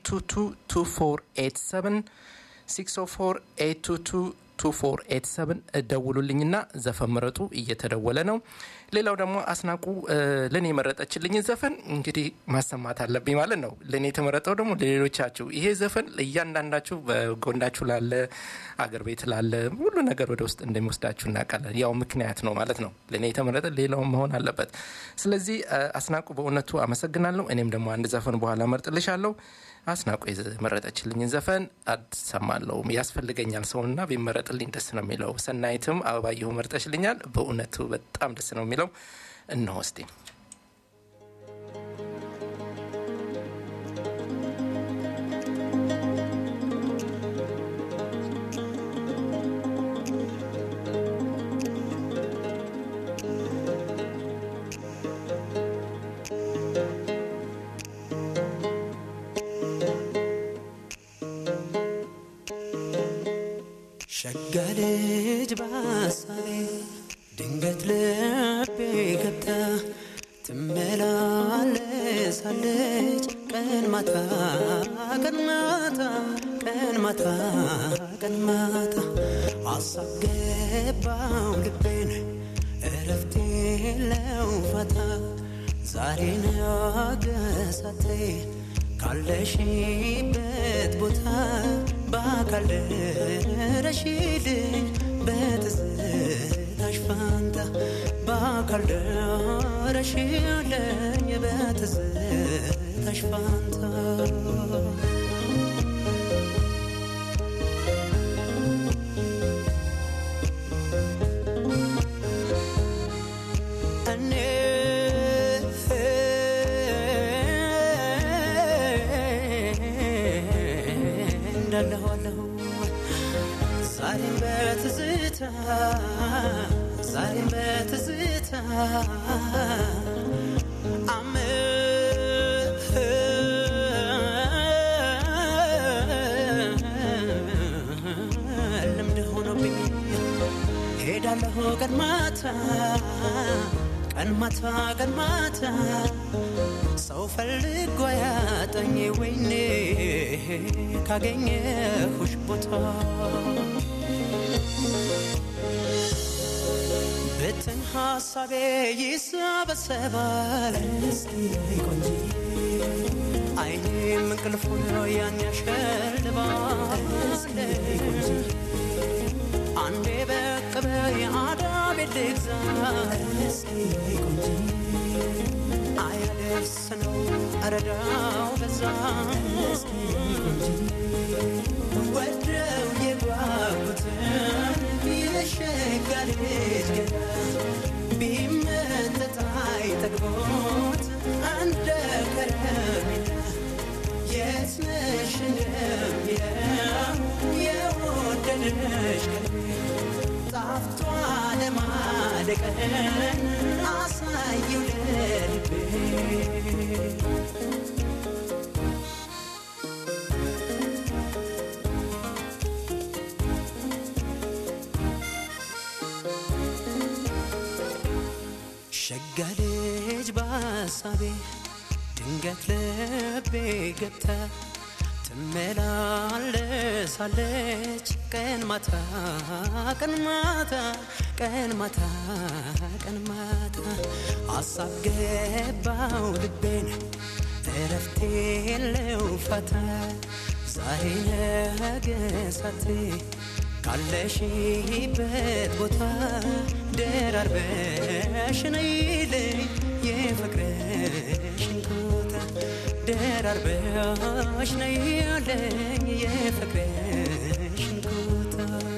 8222487 604 ደውሉልኝና ዘፈን ምረጡ እየተደወለ ነው ሌላው ደግሞ አስናቁ ለእኔ የመረጠችልኝን ዘፈን እንግዲህ ማሰማት አለብኝ ማለት ነው ለእኔ የተመረጠው ደግሞ ለሌሎቻችሁ ይሄ ዘፈን ለእያንዳንዳችሁ በጎንዳችሁ ላለ አገር ቤት ላለ ሁሉ ነገር ወደ ውስጥ እንደሚወስዳችሁ እናውቃለን ያው ምክንያት ነው ማለት ነው ለእኔ የተመረጠ ሌላውን መሆን አለበት ስለዚህ አስናቁ በእውነቱ አመሰግናለሁ እኔም ደግሞ አንድ ዘፈን በኋላ መርጥልሻለሁ አስናቆ የመረጠችልኝን ዘፈን አሰማለሁ ያስፈልገኛል ሰውና ቢመረጥልኝ ደስ ነው የሚለው ሰናይትም አበባየሁ መርጠችልኛል በእውነቱ በጣም ደስ ነው የሚለው እነሆ እስቲ ሸጋ ልጅ በሐሳቤ ድንገት ልቤ ገብታ ትመላለሳለች ቀን ማታ ቀን ማታ ቀን ማታ ቀን ማታ አሳብ ገባው ልቤን እረ እረፍት የለው ፋታ ዛሬ ነገሳቴ ካለሽበት ቦታ በአካል ደረሽልኝ በትዝታሽ ፋንታ በአካል ደረሽልኝ በትዝታሽ ፋንታ እኔ እንዳለኋለሁ ዛሬም በትዝታ ዛሬም በትዝታ አም- ልምድ ሆኖብኝ ሄዳለሁ ቀን ማታ ቀን ማታ ቀን ማታ ሰው ፈልጎ ያጠኝ ወይኔ ካገኘሁሽ ቦታ ብትን ሀሳቤ ይሰበሰባል አይኔም እንቅልፉን ያን ያሸልባል አንዴ በቅ በይ አዳቤ ልግዛ አያደርስ ነው እረዳው በዛ ወደው የጓጉትን የሸጋ ልጅ ገና ቢመጠጥ አይጠግቦት እንደ ከረሜላ የት ነሽ እንደሚለው የወደደሽ ቀልቤ ጣፍቷ ለማደቀን አሳየው ለልቤ ሸጋ ልጅ በሀሳቤ ድንገት ልቤ ገብታ ትመላለሳለች ቀን ማታ ቀን ማታ ቀን ማታ ቀን ማታ አሳብ ገባው ልቤን እረፍት የለው ፋታ ዛሬ ነገ ሳቴ ካለሽበት ቦታ ደራርበሽ ነይልኝ የፍቅርሽን ቦታ ደራርበሽ ነይልኝ የፍቅርሽን ቦታ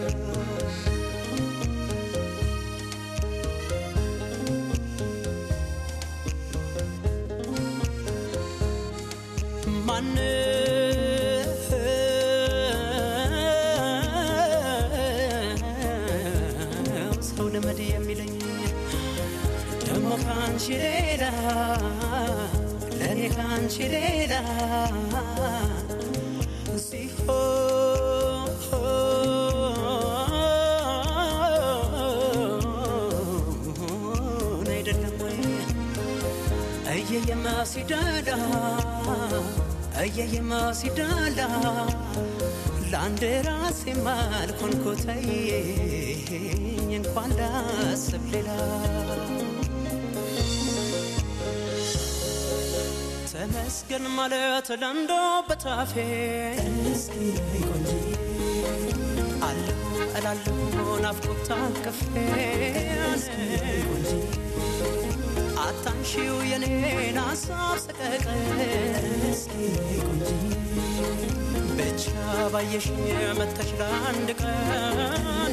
ማነው ሰው ልመድ የሚለኝ ደግሞ ካንቺ ሌላ ለእኔ ካንቺ ሌላ ሲሆን አይደለም ወይ እየየማ ሲዳላ እየየማ ሲዳላ ለአንድ ራሴ ማልኮንኮተኝ እንኳን ላስብ ሌላ ተመስገን ማለት ለንዶ በታፌ አለሁ እላለሁ ናፍቆት አቅፌ አታንሺው የኔን ሀሳብ ሰቀቀን ብቻ ባየሽ መተሽ ለአንድ ቀን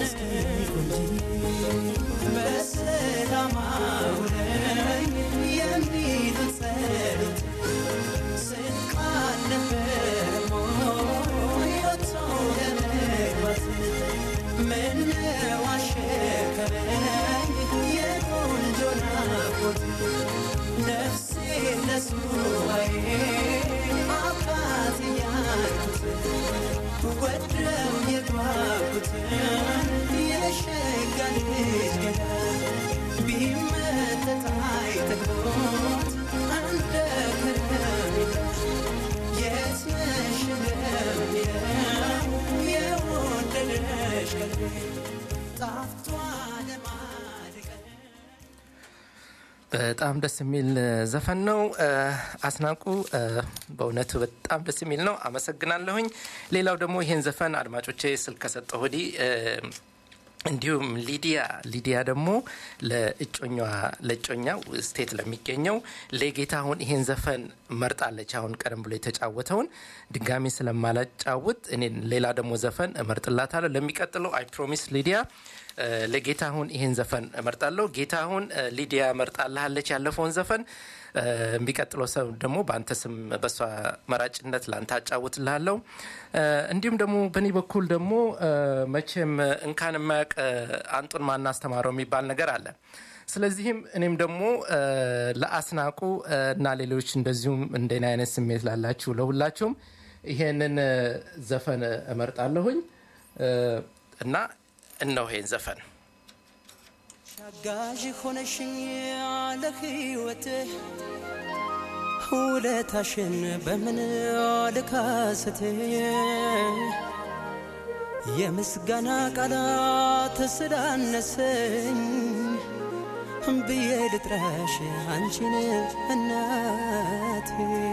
በሰላም አውለኝ የሚሉት ጸሎት ስንቅ አልነበረም ወይ ወጥቶ ለመግባት ምነው አሸከረኝ የቆንጆ ናፍቆት ነፍሴ ለሱባዬ አባት እያልኩት ወደው የጓጉትን የሸጋ ልጅ ገና ቢመጠጥ አይጠግቦት እንደ ከረሜላ የት ነሽ እንደሚለው የወደደሽ ቀልቤ ጣፍቷ ለማድቀን በጣም ደስ የሚል ዘፈን ነው። አስናቁ በእውነቱ በጣም ደስ የሚል ነው። አመሰግናለሁኝ። ሌላው ደግሞ ይህን ዘፈን አድማጮቼ ስልክ ከሰጠሁ ወዲህ እንዲሁም ሊዲያ ሊዲያ ደግሞ ለእጮኛ ለእጮኛው ስቴት ለሚገኘው ለጌታሁን ይሄን ዘፈን መርጣለች። አሁን ቀደም ብሎ የተጫወተውን ድጋሚ ስለማላጫውት እኔ ሌላ ደግሞ ዘፈን እመርጥላታለሁ። ለሚቀጥለው አይ ፕሮሚስ ሊዲያ ለጌታሁን ይሄን ዘፈን እመርጣለሁ። ጌታሁን ሊዲያ መርጣልሃለች ያለፈውን ዘፈን የሚቀጥለው ሰው ደግሞ በአንተ ስም በእሷ መራጭነት ለአንተ አጫውትልሃለሁ። እንዲሁም ደግሞ በእኔ በኩል ደግሞ መቼም እንካን የማያውቅ አንጡን ማናስተማረው የሚባል ነገር አለ። ስለዚህም እኔም ደግሞ ለአስናቁ እና ሌሎች እንደዚሁም እንደኔ አይነት ስሜት ላላችሁ ለሁላችሁም ይሄንን ዘፈን እመርጣለሁኝ እና እነሆ ይሄን ዘፈን አጋዥ ሆነሽኝ ለህይወት ውለታሽን በምን ልካስት የምስጋና ቃላት ስላነሰኝ ብዬ ልጥራሽ አንቺን እናቴ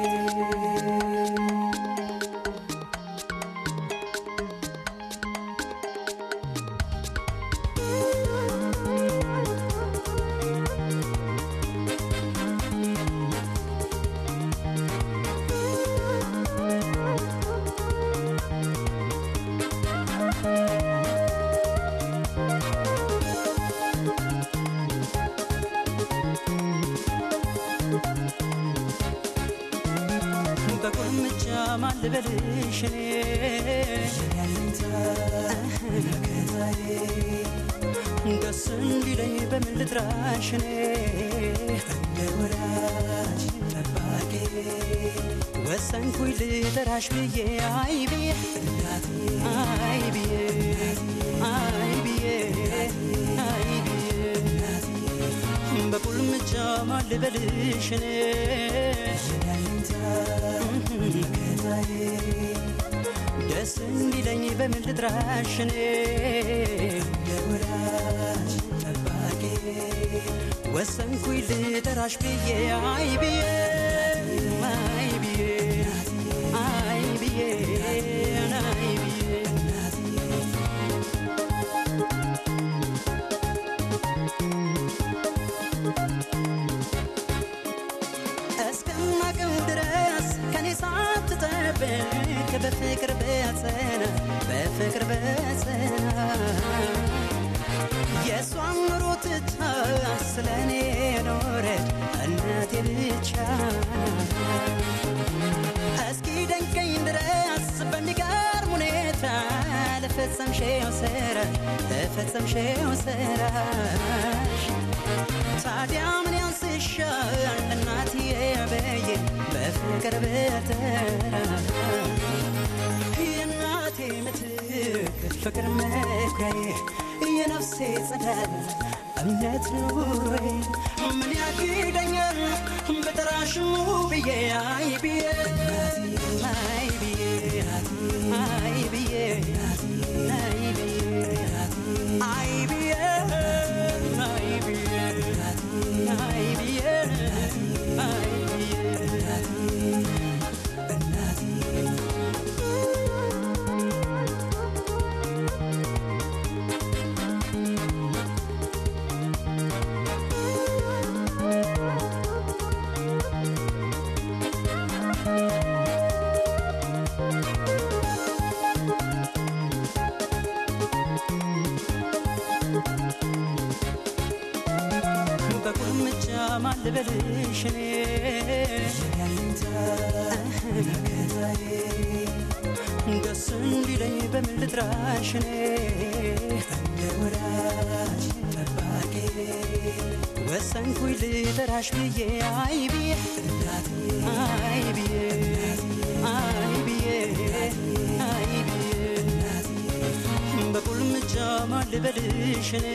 በቁልምጫ ማን ልበልሽ እኔ ደስ እንዲለኝ በምን ልጥራሽ እኔ እንደ ወዳጅ ጠባቂ ወሰንኩኝ ልጠራሽ ብዬ አይ ብዬ አይ ብዬ አይ ብዬ አይ ብዬ በቁልምጫ ማን ልበልሽ እኔ ደስ እንዲለኝ በምን ልጥራሽ እኔ የወዳጅ ጠባቂ ወሰንኩኝ ልጠራሽ ብዬ አይ ብዬ አይ ብዬ አይ ብዬ አይ ብዬ እስከማቀው ድረስ ከኔ ሳትጠብቅ በፍቅር በጸና በፍቅር በጸና የእሷን ኑሮ ትታ ስለ እኔ ኖረች እናቴ ብቻ እስኪ ደንቀኝ ድረስ በሚገርም ሁኔታ ለፈጸምሽው ስራ ለፈጸምሽው ስራሽ ታዲያ ምን ያንስሻል እናትዬ በዬ በፍቅር በተራ የእናቴ ምትክ ፍቅር መኩሪያዬ የነፍሴ ጽዳት እምነት ኑሮዬ ምን ያግደኛል በጠራሽ ብዬ አይ ብዬ አይ ብዬ አይ ብዬ አይ ብዬ አይ ብዬ አይ ብዬ አይ ብዬ አይ በቁልምጫ ማን ልበልሽ እኔ ደስ እንዲለኝ በምን ልጥራሽ እኔ እንደ ወዳጅ ጠባቂ ወሰንኩኝ ልጠራሽ ብዬ አይ ብዬ አይ ብዬ አይ ብዬ አይ ብዬ በቁልምጫ ማን ልበልሽ እኔ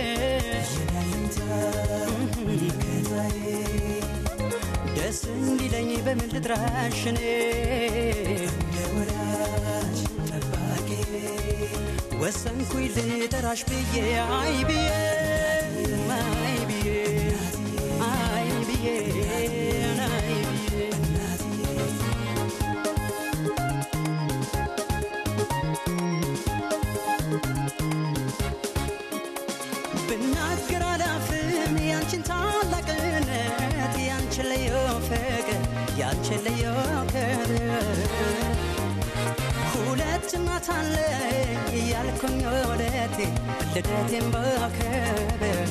ደስ እንዲለኝ በምን ልጥራሽ እኔ ወዳጅ ጠባቂ ወሰንኩኝ ልጠራሽ ብዬ አይ ብዬ አይ ብዬ አይ ያንቺን ልዩ ክብር ሁለት እናት አለኝ እያልኩኝ ወደቴ ልደቴን በክብር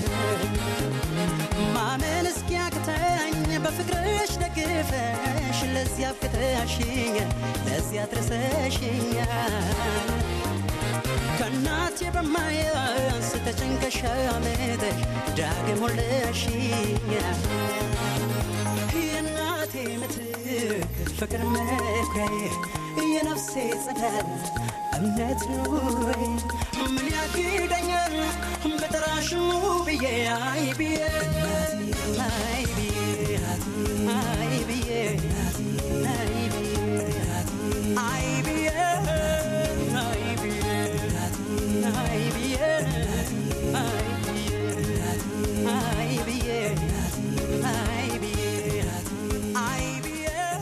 ማመን እስኪያቅተኝ በፍቅርሽ ደግፈሽ ለዚያ ፍቅረሽኛል ለዚያ ድረሰሽኛል ከእናቴ በማያንስ ተጨንቀሽ አመጠሽ ዳግም ወለሽኛል የእናቴ ምትክ ፍቅር መኩሪያዬ የነፍሴ ጽናት እምነት ኑሮዬ ምን ያግደኛል በጠራሽ ብዬ አይ ብዬ አይ ብዬ አይ ብዬ አይ ብዬ አይ ብዬ አይ ብዬ አይ ብዬ አይ ብዬ አይ ብዬ አይ ብዬ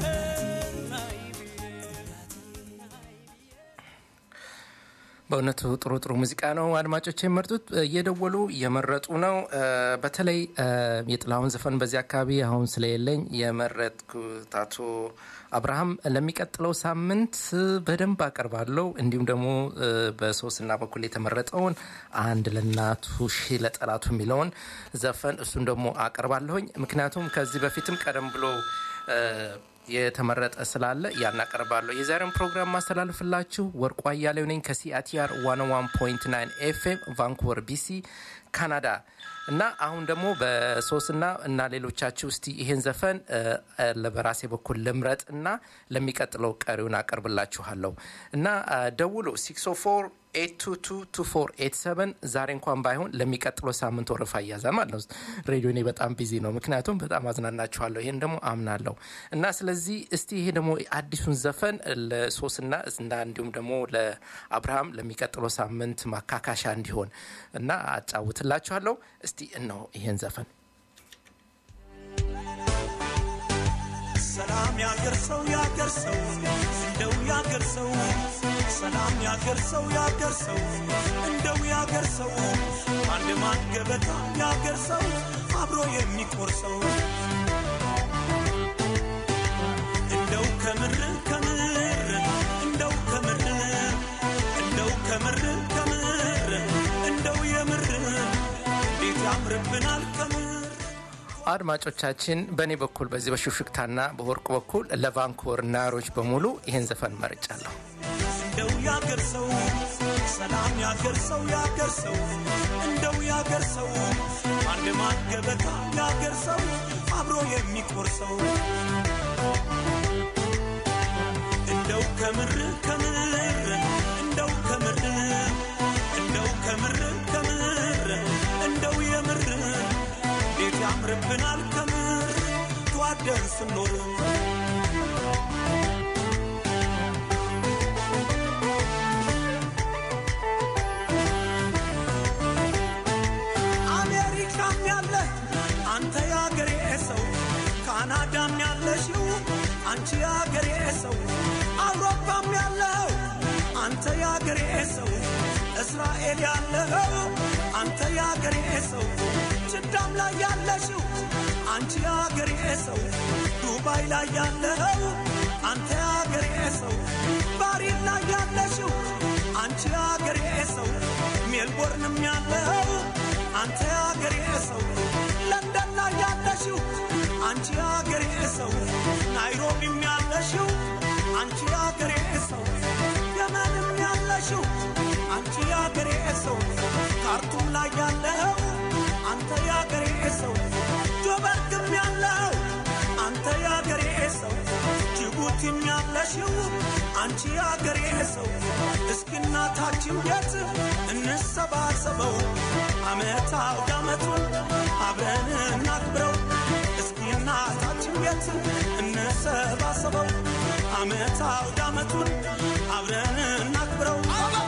በእውነቱ ጥሩ ጥሩ ሙዚቃ ነው። አድማጮች የመርጡት እየደወሉ እየመረጡ ነው። በተለይ የጥላሁን ዘፈን በዚህ አካባቢ አሁን ስለሌለኝ የመረጥኩት አቶ አብርሃም ለሚቀጥለው ሳምንት በደንብ አቀርባለሁ። እንዲሁም ደግሞ በሶስትና በኩል የተመረጠውን አንድ ለእናቱ ሺህ ለጠላቱ የሚለውን ዘፈን እሱን ደግሞ አቀርባለሁኝ። ምክንያቱም ከዚህ በፊትም ቀደም ብሎ የተመረጠ ስላለ ያናቀርባለሁ። የዛሬውን ፕሮግራም ማስተላልፍላችሁ ወርቁ አያሌው ነኝ ከሲአቲአር 101.9 ኤፍኤም ቫንኩቨር ቢሲ ካናዳ እና አሁን ደግሞ በሶስትና እና ሌሎቻችሁ እስቲ ይሄን ዘፈን በራሴ በኩል ልምረጥ እና ለሚቀጥለው ቀሪውን አቀርብላችኋለሁ እና ደውሎ 604 8222487 ዛሬ እንኳን ባይሆን ለሚቀጥለው ሳምንት ወረፋ እያዛል ማለት ነው። ሬዲዮ እኔ በጣም ቢዚ ነው፣ ምክንያቱም በጣም አዝናናችኋለሁ። ይህን ደግሞ አምናለሁ እና ስለዚህ እስቲ ይሄ ደግሞ አዲሱን ዘፈን ለሶስና እና እንዲሁም ደግሞ ለአብርሃም ለሚቀጥለው ሳምንት ማካካሻ እንዲሆን እና አጫውትላችኋለሁ። እስቲ እነሆ ይሄን ዘፈን ሰላም ያገር ሰው ያገር ሰው እንደው ያገር ሰው ሰላም ያገር ሰው ያገር ሰው እንደው ያገር ሰው አንድ ማን ገበታ ያገር ሰው አብሮ የሚቆርሰው እንደው ከምር ከምር እንደው ከምር እንደው ከምር ከምር እንደው የምር እንዴት ያምርብናል ከምር አድማጮቻችን በእኔ በኩል በዚህ በሹክሹክታና በወርቅ በኩል ለቫንኩቨር ናሮች በሙሉ ይህን ዘፈን መርጫለሁ። እንደው ያገር ሰው ሰላም ያገር ሰው ያገር ሰው እንደው ያገር ሰው አንድ ማን ገበታ ያገር ሰው አብሮ የሚቆርሰው እንደው ከምር ከምር እንደው ከምር እንደው ከምር ከምር እንደው የምር እንዴት ያምርብናል ከምር ተዋደን ስንኖር አሜሪካም ያለ አንተ ያገሬ ሰው ካናዳም ያለሽው አንቺ ያገሬ ሰው አውሮፓም ያለው አንተ ያገሬ ሰው እስራኤል ያለው አንተ ያገሬ ሰው ጅዳም ላይ ያለሽው አንቺ ያገሬ ሰው ዱባይ ላይ ያለው አንተ ያገሬ ሰው ባሪን ላይ ያለሽው አንቺ ያገሬ ሰው ሜልቦርንም ያለው አንተ ያገሬ ሰው ለንደን ላይ ያለሽው አንቺ ያገሬ ሰው ናይሮቢም ያለሽው አንቺ ያገሬ ሰው የመንም ያለሽው አንቺ ያገሬ ሰው ካርቱም ላይ ያለው አንተ ያገሬ ሰው ጆበርግም ያለው አንተ ያገሬ ሰው ጅቡቲም ያለሽው አንቺ ያገሬ ሰው እስኪ እናታችን ቤት እንሰባሰበው አመት አውደ አመቱን አብረን እናክብረው እስኪ እናታችን ቤት እንሰባሰበው አመት አውደ አመቱን አብረን እናክብረው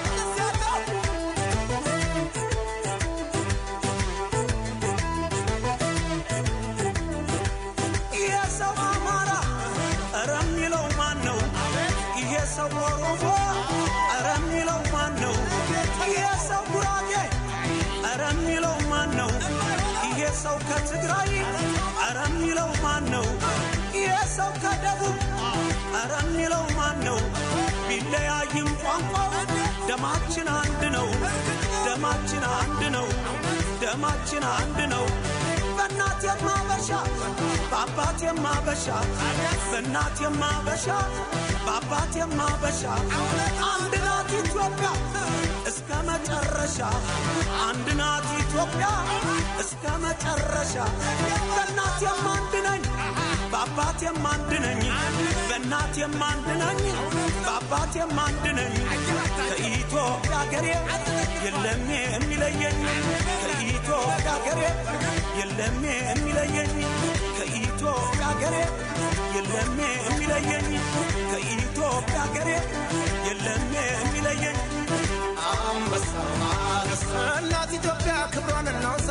ይሄ ሰው አማራ ኧረ የሚለው ማን ነው? ይሄ ሰው ኦሮሞ ኧረ የሚለው ማን ነው? ይሄ ሰው ጉራጌ ኧረ የሚለው ማን ነው? ይሄ ሰው ከትግራይ ኧረ የሚለው ማን ነው? ይሄ ሰው ሰው ከደቡብ ኧረ የሚለው ማን ነው? ቢለያይም ቋንቋው ደማችን አንድ ነው። ደማችን አንድ ነው። ደማችን አንድ ነው። በእናት የማበሻ በአባት የማበሻ በእናት የማበሻ በአባት የማበሻ አንድ ናት ኢትዮጵያ እስከ መጨረሻ አንድ ናት ኢትዮጵያ እስከ መጨረሻ በእናት የማንድ ነኝ በአባት የማንድ ነኝ በእናት የማንድ ነኝ በአባት የማንድ ነኝ ከኢትዮጵያ ሀገሬ የለም የሚለየኝ ከኢትዮጵያ ሀገሬ የለም የሚለየኝ ከኢትዮጵያ ሀገሬ የለም የሚለየኝ ከኢትዮጵያ ሀገሬ የለም የሚለየኝ አንበሳ እናት ኢትዮጵያ ክብሯን እናውሳ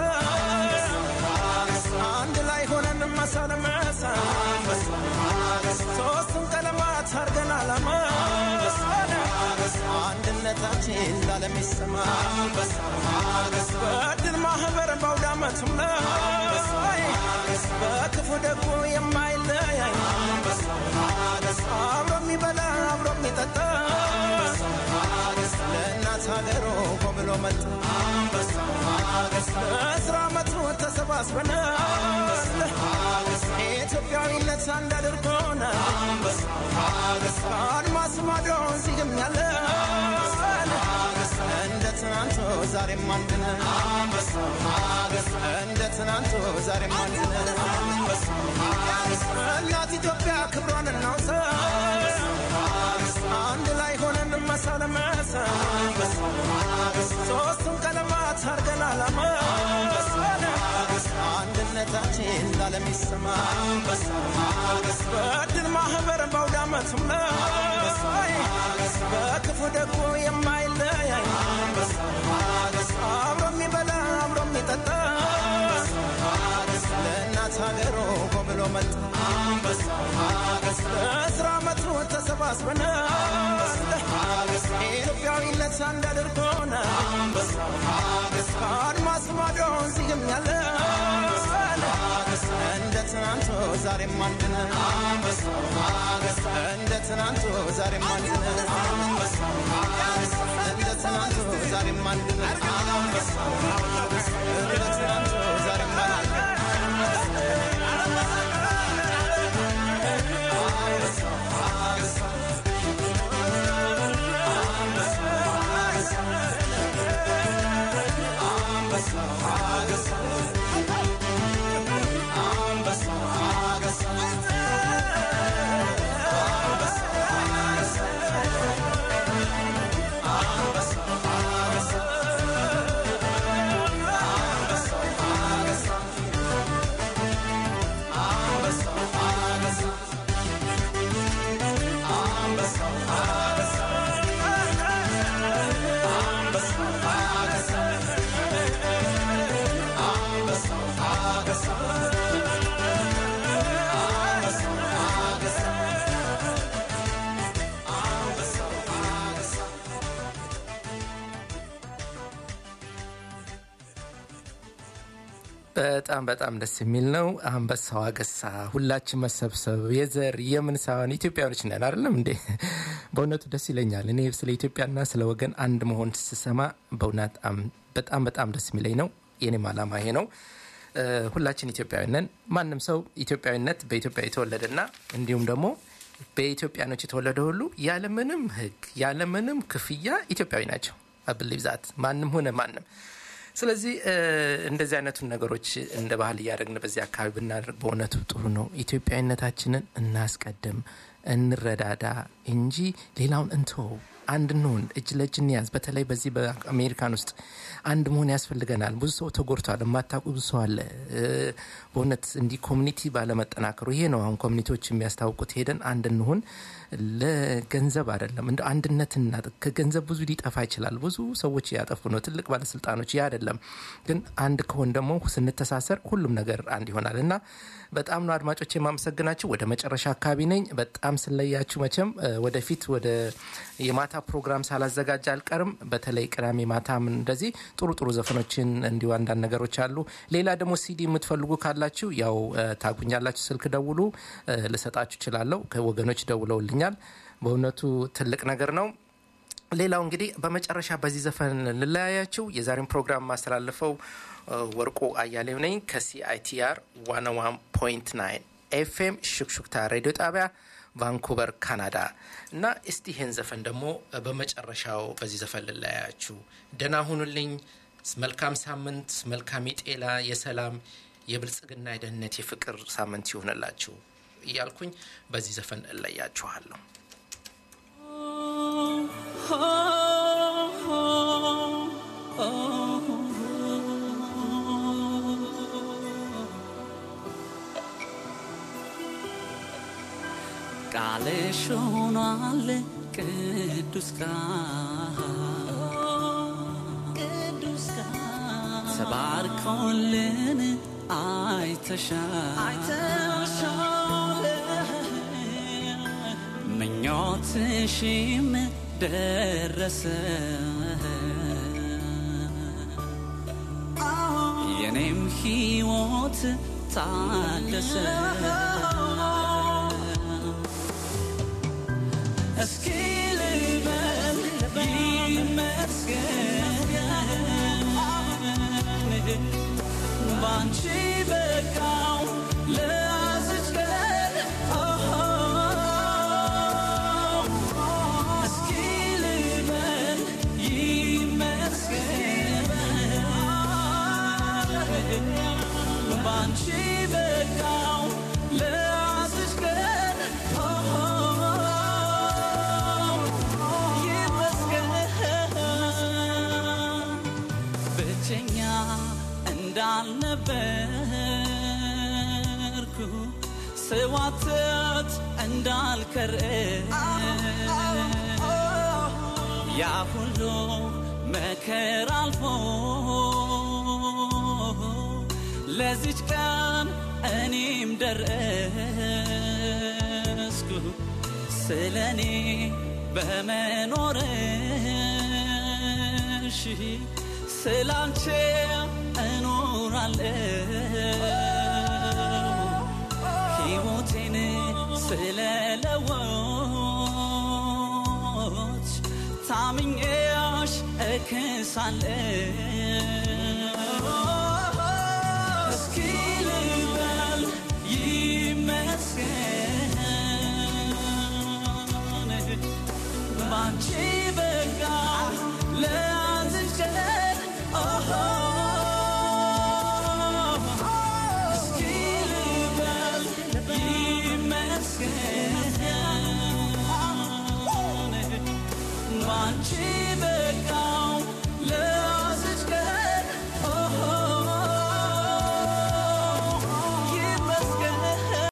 አንድ ላይ ሆነን መሳለመሳ ሶስቱን ቀለማት አርገን አላማ አንድነታችን ላለም ይሰማ በድል ማህበር በአውዳመቱም ላይ በክፉ ደግሞ የማይለያይ አብሮ የሚበላ አብሮ የሚጠጣ ለእናት ሀገሩ ብሎ መጣ በአስራ ዓመቱ ተሰባስበን ኢትዮጵያዊነት አንድ አድርጎን አድማስ ማዶ እዚህም ያለ እንደ ትናንቱ ዛሬም አንድ ነን እንደ ትናንቱ ዛሬም አንድ ነን እናት ኢትዮጵያ ክብሯን እናውሳ አንድ ላይ ሆነን መሳለመሳ ሶስቱን ቀለማት አርገን አላማ አንድነታችን ላለም ይሰማ በድል ማህበር በአውዳመቱም ላይ በክፉ ደግሞ የማይለያይ አብሮ የሚበላ አብሮ የሚጠጣ ለእናት ሀገሩ ብሎ መጣ በአስራ ዓመቱ ተሰባስበን ኢትዮጵያዊነት አንድ አድርጎን አድማስ ማዶ እዚህም ያለ እንደ ትናንቱ ዛሬም አንድ ነን እንደ ትናንቱ ዛሬም አንድ ነን እንደ ትናንቱ ዛሬም አንድ ነን እንደ ትናንቱ ዛሬም አንድ ነን በጣም በጣም ደስ የሚል ነው። አንበሳው አገሳ፣ ሁላችን መሰብሰብ የዘር የምን ሳይሆን ኢትዮጵያኖች ነን አይደለም እንዴ? በእውነቱ ደስ ይለኛል። እኔ ስለ ኢትዮጵያና ስለ ወገን አንድ መሆን ስሰማ በእውነት በጣም በጣም ደስ የሚለኝ ነው። የኔም አላማ ይሄ ነው። ሁላችን ኢትዮጵያዊ ነን። ማንም ሰው ኢትዮጵያዊነት በኢትዮጵያ የተወለደና እንዲሁም ደግሞ በኢትዮጵያኖች የተወለደ ሁሉ ያለምንም ሕግ ያለምንም ክፍያ ኢትዮጵያዊ ናቸው። አብሊቭ ዛት ማንም ሆነ ማንም ስለዚህ እንደዚህ አይነቱን ነገሮች እንደ ባህል እያደረግን በዚህ አካባቢ ብናደርግ በእውነቱ ጥሩ ነው። ኢትዮጵያዊነታችንን እናስቀድም፣ እንረዳዳ እንጂ ሌላውን እንተው። አንድ እንሁን፣ እጅ ለእጅ እንያዝ። በተለይ በዚህ በአሜሪካን ውስጥ አንድ መሆን ያስፈልገናል። ብዙ ሰው ተጎድቷል። የማታውቁ ብዙ ሰው አለ። በእውነት እንዲህ ኮሚኒቲ ባለመጠናከሩ ይሄ ነው አሁን ኮሚኒቲዎች የሚያስታውቁት። ሄደን አንድ እንሁን። ለገንዘብ አይደለም እንደ አንድነትና ከገንዘብ ብዙ ሊጠፋ ይችላል። ብዙ ሰዎች ያጠፉ ነው ትልቅ ባለስልጣኖች። ያ አይደለም ግን አንድ ከሆን ደግሞ ስንተሳሰር ሁሉም ነገር አንድ ይሆናል እና በጣም ነው አድማጮች የማመሰግናቸው። ወደ መጨረሻ አካባቢ ነኝ። በጣም በጣም ስለያችሁ መቼም እ፣ ወደፊት ወደ የማታ ፕሮግራም ሳላዘጋጅ አልቀርም። በተለይ ቅዳሜ ማታም እንደዚህ ጥሩ ጥሩ ዘፈኖችን እንዲሁ አንዳንድ ነገሮች አሉ። ሌላ ደግሞ ሲዲ የምትፈልጉ ካላችሁ ያው እ፣ ታጉኛላችሁ፣ ስልክ ደውሉ፣ እ፣ ልሰጣችሁ እችላለሁ። ከወገኖች ደውለውልኛል። በእውነቱ ትልቅ ነገር ነው። ሌላው እንግዲህ በመጨረሻ በዚህ ዘፈን ልለያያችሁ። የዛሬን ፕሮግራም ማስተላልፈው እ፣ ወርቁ አያሌው ነኝ ከሲአይቲአር 101.9 ኤፍኤም ሹክሹክታ ሬዲዮ ጣቢያ ቫንኩቨር ካናዳ እና እስቲ ይህን ዘፈን ደግሞ እ፣ በመጨረሻው በዚህ ዘፈን ልለያያችሁ። ደህና ሁኑልኝ። መልካም ሳምንት፣ መልካም የጤና የሰላም፣ የብልጽግና፣ የደህንነት፣ የፍቅር ሳምንት ይሆንላችሁ እያልኩኝ በዚህ ዘፈን እለያችኋለሁ። ቃልሽ ሆኗል ቅዱስ ቃል ተባርኮልን አይተሻል ምኞትሽም ደረሰ የኔም ሕይወት ታደሰ እስኪ ልበል ይመስገን ባንቺ በቃው ለያዝች ቀን እስኪ ልበል ይመስገን ባንቺ በቃው ለያዝች ቀን ይመስገን ብቸኛ እንዳልነበርኩ ስዋትት እንዳልከር ያ ሁሉ መከራ አልፎ ለዚች ቀን እኔም ደረስኩ ስለ እኔ በመኖርሽ ስላንቺ እኖራለሁ ሕይወቴን ስለለወች ታምኜሽ እክሳለሁ እስኪ ልበል ይመስገን ባንቺ በጋ ለያዝሽ ቀን እስኪ ልበል ይመስገን ባንቺ